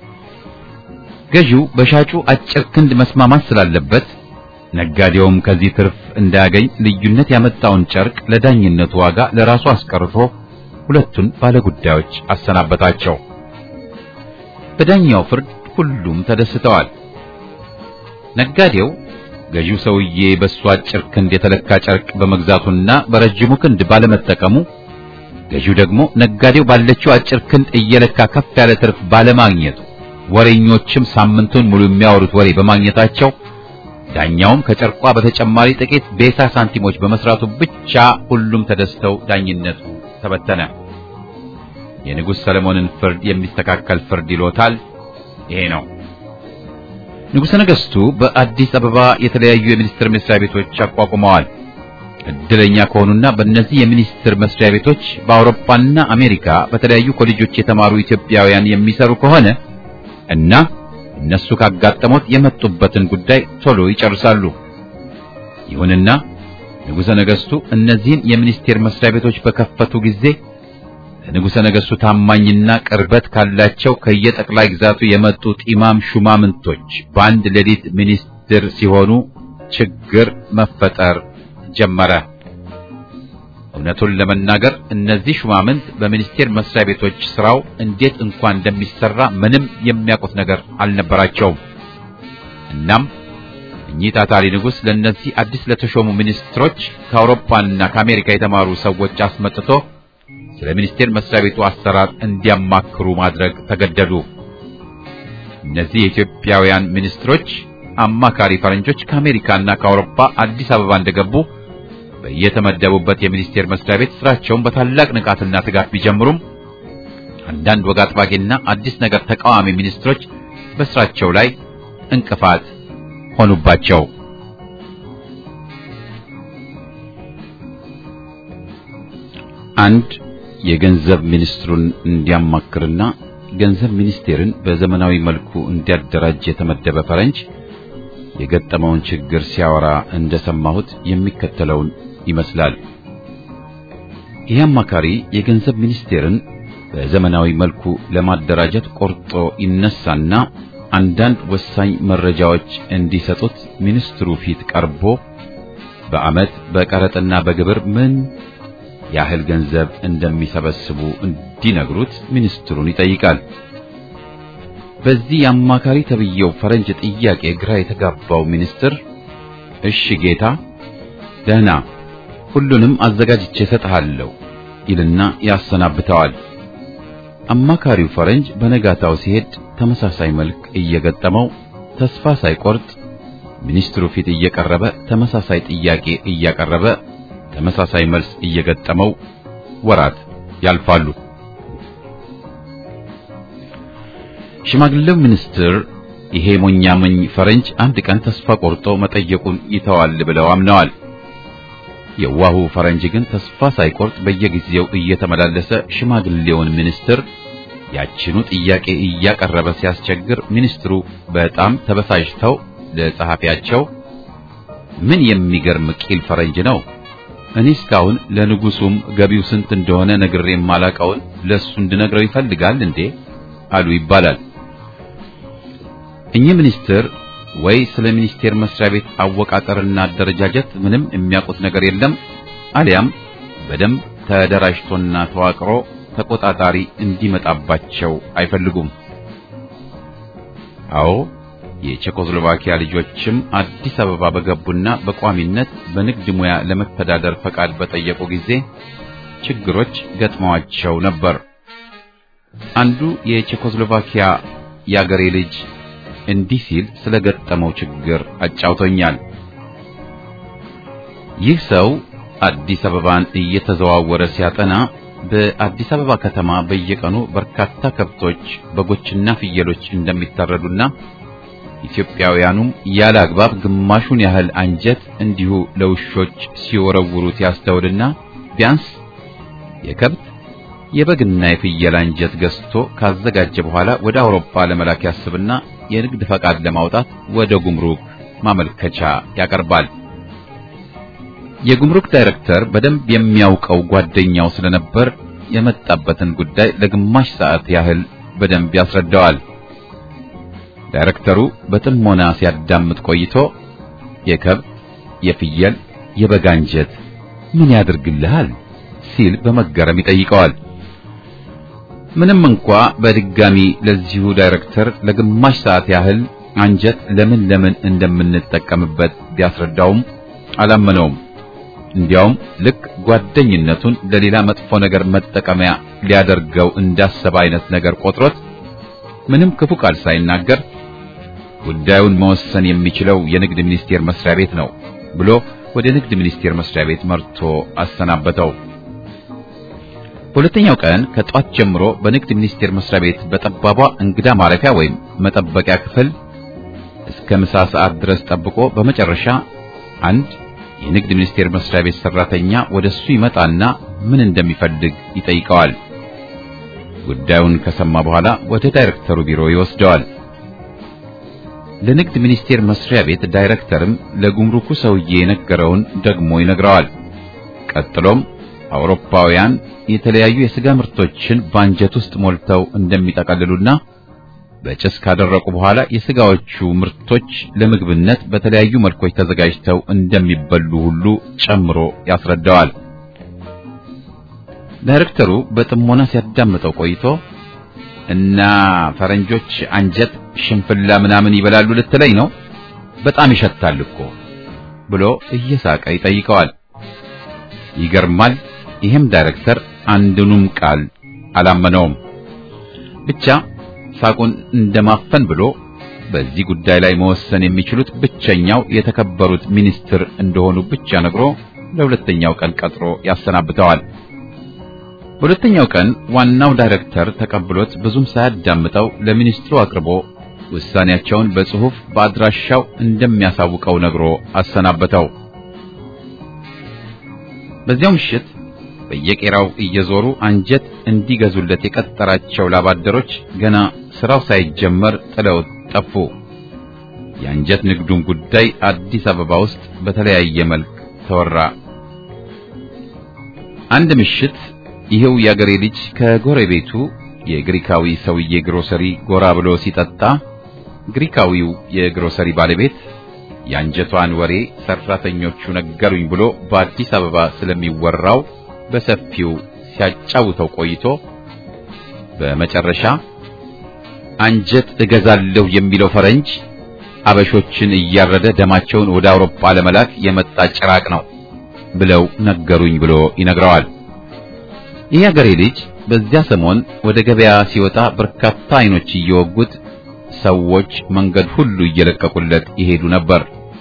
ገዢው በሻጩ አጭር ክንድ መስማማት ስላለበት ነጋዴውም ከዚህ ትርፍ እንዳያገኝ ልዩነት ያመጣውን ጨርቅ ለዳኝነቱ ዋጋ ለራሱ አስቀርቶ ሁለቱን ባለጉዳዮች አሰናበታቸው። በዳኛው ፍርድ ሁሉም ተደስተዋል። ነጋዴው ገዢው ሰውዬ በሱ አጭር ክንድ የተለካ ጨርቅ በመግዛቱና በረጅሙ ክንድ ባለመጠቀሙ፣ ገዢው ደግሞ ነጋዴው ባለችው አጭር ክንድ እየለካ ከፍ ያለ ትርፍ ባለማግኘቱ፣ ወሬኞችም ሳምንቱን ሙሉ የሚያወሩት ወሬ በማግኘታቸው ዳኛውም ከጨርቋ በተጨማሪ ጥቂት ቤሳ ሳንቲሞች በመስራቱ ብቻ ሁሉም ተደስተው ዳኝነቱ ተበተነ። የንጉሥ ሰለሞንን ፍርድ የሚስተካከል ፍርድ ይሎታል። ይሄ ነው። ንጉሠ ነገሥቱ በአዲስ አበባ የተለያዩ የሚኒስቴር መስሪያ ቤቶች አቋቁመዋል። እድለኛ ከሆኑና በእነዚህ የሚኒስቴር መስሪያ ቤቶች በአውሮፓና አሜሪካ በተለያዩ ኮሌጆች የተማሩ ኢትዮጵያውያን የሚሰሩ ከሆነ እና እነሱ ካጋጠሙት የመጡበትን ጉዳይ ቶሎ ይጨርሳሉ። ይሁንና ንጉሠ ነገሥቱ እነዚህን የሚኒስቴር መስሪያ ቤቶች በከፈቱ ጊዜ ለንጉሠ ነገሥቱ ታማኝና ቅርበት ካላቸው ከየጠቅላይ ግዛቱ የመጡ ጢማም ሹማምንቶች በአንድ ሌሊት ሚኒስትር ሲሆኑ ችግር መፈጠር ጀመረ። እውነቱን ለመናገር እነዚህ ሹማምንት በሚኒስቴር መስሪያ ቤቶች ስራው እንዴት እንኳን እንደሚሰራ ምንም የሚያውቁት ነገር አልነበራቸውም። እናም እኚህ ታታሪ ንጉሥ ለእነዚህ አዲስ ለተሾሙ ሚኒስትሮች ከአውሮፓና ከአሜሪካ የተማሩ ሰዎች አስመጥቶ ስለ ሚኒስቴር መስሪያ ቤቱ አሰራር እንዲያማክሩ ማድረግ ተገደዱ። እነዚህ የኢትዮጵያውያን ሚኒስትሮች አማካሪ ፈረንጆች ከአሜሪካና ከአውሮፓ አዲስ አበባ እንደገቡ በየተመደቡበት የሚኒስቴር መስሪያ ቤት ስራቸውን በታላቅ ንቃትና ትጋት ቢጀምሩም አንዳንድ ወግ አጥባቂና አዲስ ነገር ተቃዋሚ ሚኒስትሮች በስራቸው ላይ እንቅፋት ሆኑባቸው። አንድ የገንዘብ ሚኒስትሩን እንዲያማክርና ገንዘብ ሚኒስቴርን በዘመናዊ መልኩ እንዲያደራጅ የተመደበ ፈረንጅ የገጠመውን ችግር ሲያወራ እንደሰማሁት የሚከተለውን ይመስላል። ይህ አማካሪ የገንዘብ ሚኒስቴርን በዘመናዊ መልኩ ለማደራጀት ቆርጦ ይነሳና አንዳንድ ወሳኝ መረጃዎች እንዲሰጡት ሚኒስትሩ ፊት ቀርቦ በዓመት በቀረጥና በግብር ምን ያህል ገንዘብ እንደሚሰበስቡ እንዲነግሩት ሚኒስትሩን ይጠይቃል። በዚህ የአማካሪ ተብዬው ፈረንጅ ጥያቄ ግራ የተጋባው ሚኒስትር እሺ ጌታ፣ ደህና ሁሉንም አዘጋጅቼ እሰጥሃለሁ ይልና ያሰናብተዋል። አማካሪው ፈረንጅ በነጋታው ሲሄድ ተመሳሳይ መልክ እየገጠመው ተስፋ ሳይቆርጥ ሚኒስትሩ ፊት እየቀረበ ተመሳሳይ ጥያቄ እያቀረበ ተመሳሳይ መልስ እየገጠመው ወራት ያልፋሉ። ሽማግሌው ሚኒስትር ይሄ ሞኛመኝ ፈረንጅ አንድ ቀን ተስፋ ቆርጦ መጠየቁን ይተዋል ብለው አምነዋል። የዋሁ ፈረንጅ ግን ተስፋ ሳይቆርጥ በየጊዜው እየተመላለሰ ሽማግሌውን ሚኒስትር ያችኑ ጥያቄ እያቀረበ ሲያስቸግር ሚኒስትሩ በጣም ተበሳጭተው ለጸሐፊያቸው ምን የሚገርም ቂል ፈረንጅ ነው እኔ እስካሁን ለንጉሱም ገቢው ስንት እንደሆነ ነግሬ የማላውቀውን ለሱ እንድነግረው ይፈልጋል እንዴ አሉ ይባላል። እኚህ ሚኒስትር ወይ ስለ ሚኒስቴር መስሪያ ቤት አወቃቀርና አደረጃጀት ምንም የሚያውቁት ነገር የለም፣ አሊያም በደንብ ተደራጅቶና ተዋቅሮ ተቆጣጣሪ እንዲመጣባቸው አይፈልጉም። አዎ የቼኮስሎቫኪያ ልጆችም አዲስ አበባ በገቡና በቋሚነት በንግድ ሙያ ለመተዳደር ፈቃድ በጠየቁ ጊዜ ችግሮች ገጥመዋቸው ነበር። አንዱ የቼኮስሎቫኪያ የአገሬ ልጅ እንዲህ ሲል ስለገጠመው ችግር አጫውቶኛል። ይህ ሰው አዲስ አበባን እየተዘዋወረ ሲያጠና በአዲስ አበባ ከተማ በየቀኑ በርካታ ከብቶች፣ በጎችና ፍየሎች እንደሚታረዱና ኢትዮጵያውያኑም ያለ አግባብ ግማሹን ያህል አንጀት እንዲሁ ለውሾች ሲወረውሩት ያስተውልና ቢያንስ የከብት የበግና የፍየል አንጀት ገዝቶ ካዘጋጀ በኋላ ወደ አውሮፓ ለመላክ ያስብና የንግድ ፈቃድ ለማውጣት ወደ ጉምሩክ ማመልከቻ ያቀርባል። የጉምሩክ ዳይሬክተር በደንብ የሚያውቀው ጓደኛው ስለነበር የመጣበትን ጉዳይ ለግማሽ ሰዓት ያህል በደንብ ያስረዳዋል። ዳይሬክተሩ በጥሞና ሲያዳምጥ ቆይቶ የከብት፣ የፍየል፣ የበግ አንጀት ምን ያደርግልሃል ሲል በመገረም ይጠይቀዋል። ምንም እንኳ በድጋሚ ለዚሁ ዳይሬክተር ለግማሽ ሰዓት ያህል አንጀት ለምን ለምን እንደምንጠቀምበት ቢያስረዳውም አላመነውም። እንዲያውም ልክ ጓደኝነቱን ለሌላ መጥፎ ነገር መጠቀሚያ ሊያደርገው እንዳሰበ አይነት ነገር ቆጥሮት ምንም ክፉ ቃል ሳይናገር ጉዳዩን መወሰን የሚችለው የንግድ ሚኒስቴር መስሪያ ቤት ነው ብሎ ወደ ንግድ ሚኒስቴር መስሪያ ቤት መርቶ አሰናበተው። በሁለተኛው ቀን ከጧት ጀምሮ በንግድ ሚኒስቴር መስሪያ ቤት በጠባቧ እንግዳ ማረፊያ ወይም መጠበቂያ ክፍል እስከ ምሳ ሰዓት ድረስ ጠብቆ በመጨረሻ አንድ የንግድ ሚኒስቴር መስሪያ ቤት ሰራተኛ ወደሱ ይመጣና ምን እንደሚፈልግ ይጠይቀዋል። ጉዳዩን ከሰማ በኋላ ወደ ዳይሬክተሩ ቢሮ ይወስደዋል። ለንግድ ሚኒስቴር መስሪያ ቤት ዳይሬክተርም ለጉምሩኩ ሰውዬ የነገረውን ደግሞ ይነግረዋል። ቀጥሎም አውሮፓውያን የተለያዩ የሥጋ ምርቶችን በአንጀት ውስጥ ሞልተው እንደሚጠቀልሉና በጭስ ካደረቁ በኋላ የሥጋዎቹ ምርቶች ለምግብነት በተለያዩ መልኮች ተዘጋጅተው እንደሚበሉ ሁሉ ጨምሮ ያስረዳዋል። ዳይሬክተሩ በጥሞና ሲያዳምጠው ቆይቶ እና ፈረንጆች አንጀት ሽንፍላ ምናምን ይበላሉ ልትለኝ ነው? በጣም ይሸታል እኮ ብሎ እየሳቀ ይጠይቀዋል። ይገርማል። ይህም ዳይሬክተር አንዱንም ቃል አላመነውም። ብቻ ሳቁን እንደማፈን ብሎ በዚህ ጉዳይ ላይ መወሰን የሚችሉት ብቸኛው የተከበሩት ሚኒስትር እንደሆኑ ብቻ ነግሮ ለሁለተኛው ቀን ቀጥሮ ያሰናብተዋል። በሁለተኛው ቀን ዋናው ዳይሬክተር ተቀብሎት ብዙም ሳያዳምጠው ለሚኒስትሩ አቅርቦ ውሳኔያቸውን በጽሑፍ በአድራሻው እንደሚያሳውቀው ነግሮ አሰናበተው። በዚያው ምሽት በየቄራው እየዞሩ አንጀት እንዲገዙለት የቀጠራቸው ላባደሮች ገና ስራው ሳይጀመር ጥለውት ጠፉ። የአንጀት ንግዱን ጉዳይ አዲስ አበባ ውስጥ በተለያየ መልክ ተወራ። አንድ ምሽት ይኸው የአገሬ ልጅ ከጎረቤቱ የግሪካዊ ሰውዬ ግሮሰሪ ጎራ ብሎ ሲጠጣ ግሪካዊው የግሮሰሪ ባለቤት የአንጀቷን ወሬ ሰራተኞቹ ነገሩኝ ብሎ በአዲስ አበባ ስለሚወራው በሰፊው ሲያጫውተው ቆይቶ በመጨረሻ አንጀት እገዛለሁ የሚለው ፈረንጅ አበሾችን እያረደ ደማቸውን ወደ አውሮፓ ለመላክ የመጣ ጭራቅ ነው ብለው ነገሩኝ ብሎ ይነግረዋል። ይህ አገሬ ልጅ በዚያ ሰሞን ወደ ገበያ ሲወጣ በርካታ አይኖች እየወጉት ሰዎች መንገድ ሁሉ እየለቀቁለት ይሄዱ ነበር።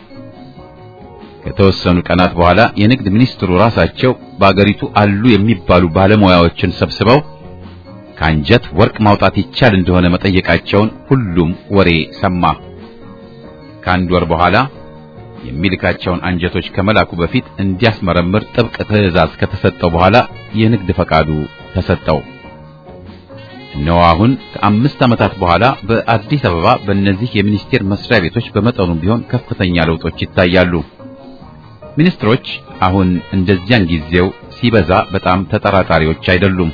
ከተወሰኑ ቀናት በኋላ የንግድ ሚኒስትሩ ራሳቸው በአገሪቱ አሉ የሚባሉ ባለሙያዎችን ሰብስበው ከአንጀት ወርቅ ማውጣት ይቻል እንደሆነ መጠየቃቸውን ሁሉም ወሬ ሰማ። ከአንድ ወር በኋላ የሚልካቸውን አንጀቶች ከመላኩ በፊት እንዲያስመረምር ጥብቅ ትዕዛዝ ከተሰጠው በኋላ የንግድ ፈቃዱ ተሰጠው። እነሆ አሁን ከአምስት ዓመታት በኋላ በአዲስ አበባ በእነዚህ የሚኒስቴር መስሪያ ቤቶች በመጠኑም ቢሆን ከፍተኛ ለውጦች ይታያሉ። ሚኒስትሮች አሁን እንደዚያን ጊዜው ሲበዛ በጣም ተጠራጣሪዎች አይደሉም።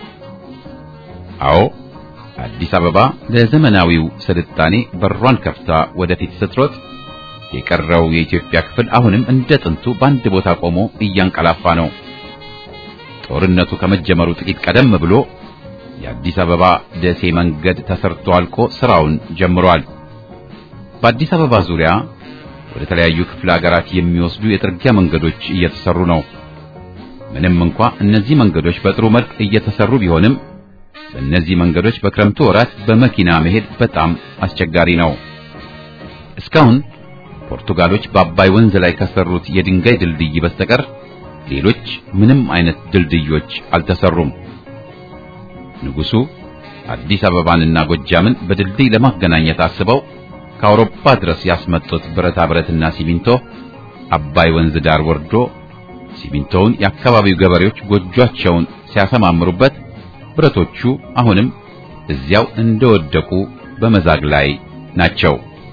አዎ አዲስ አበባ ለዘመናዊው ስልጣኔ በሯን ከፍታ ወደፊት ስትሮጥ የቀረው የኢትዮጵያ ክፍል አሁንም እንደ ጥንቱ በአንድ ቦታ ቆሞ እያንቀላፋ ነው። ጦርነቱ ከመጀመሩ ጥቂት ቀደም ብሎ የአዲስ አበባ ደሴ መንገድ ተሰርቶ አልቆ ስራውን ጀምሯል። በአዲስ አበባ ዙሪያ ወደ ተለያዩ ክፍለ ሀገራት የሚወስዱ የጥርጊያ መንገዶች እየተሰሩ ነው። ምንም እንኳ እነዚህ መንገዶች በጥሩ መልክ እየተሰሩ ቢሆንም በእነዚህ መንገዶች በክረምቱ ወራት በመኪና መሄድ በጣም አስቸጋሪ ነው። እስካሁን ፖርቱጋሎች በአባይ ወንዝ ላይ ከሰሩት የድንጋይ ድልድይ በስተቀር ሌሎች ምንም አይነት ድልድዮች አልተሰሩም። ንጉሡ አዲስ አበባንና ጎጃምን በድልድይ ለማገናኘት አስበው ከአውሮፓ ድረስ ያስመጡት ብረታ ብረትና ሲሚንቶ አባይ ወንዝ ዳር ወርዶ ሲሚንቶውን የአካባቢው ገበሬዎች ጎጆአቸውን ሲያሰማምሩበት ብረቶቹ አሁንም እዚያው እንደወደቁ በመዛግ ላይ ናቸው።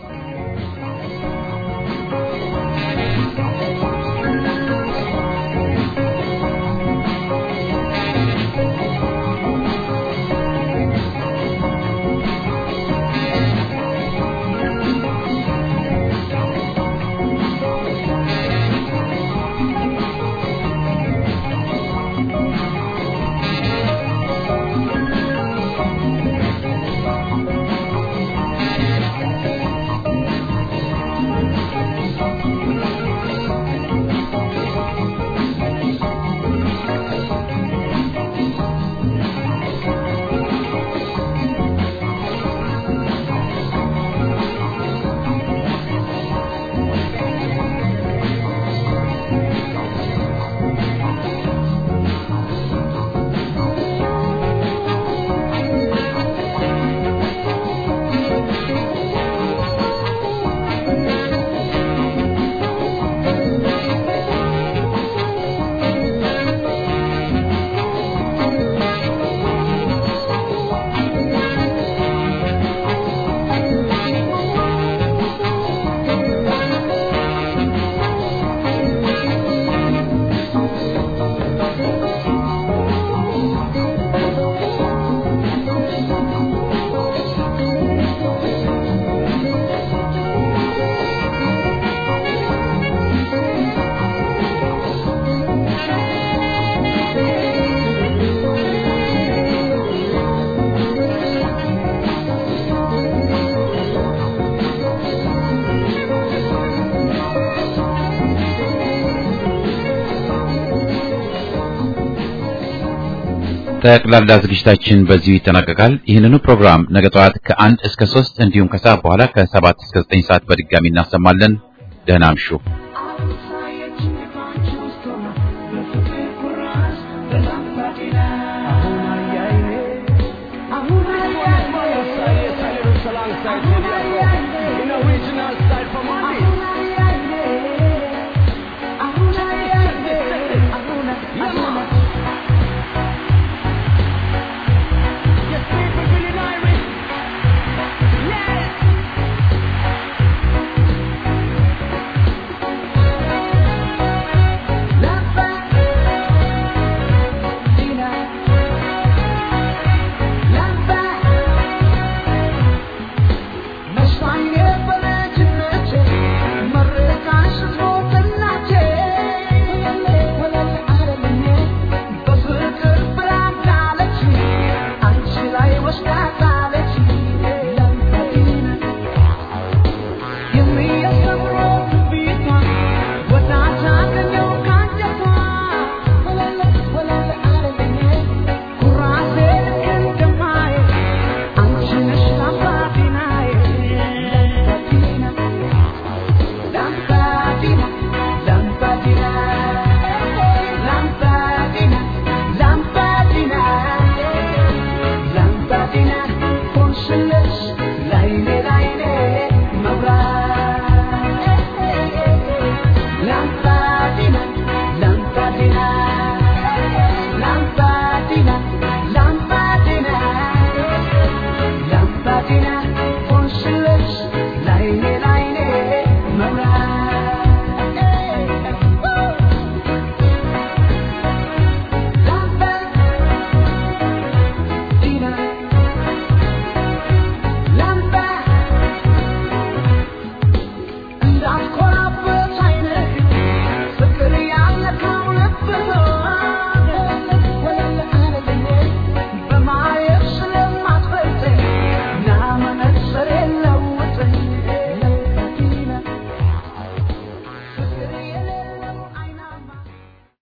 ጠቅላላ ዝግጅታችን በዚሁ ይጠናቀቃል። ይህንኑ ፕሮግራም ነገ ጠዋት ከአንድ እስከ ሶስት እንዲሁም ከሰዓት በኋላ ከሰባት እስከ ዘጠኝ ሰዓት በድጋሚ እናሰማለን። ደህና አምሹ።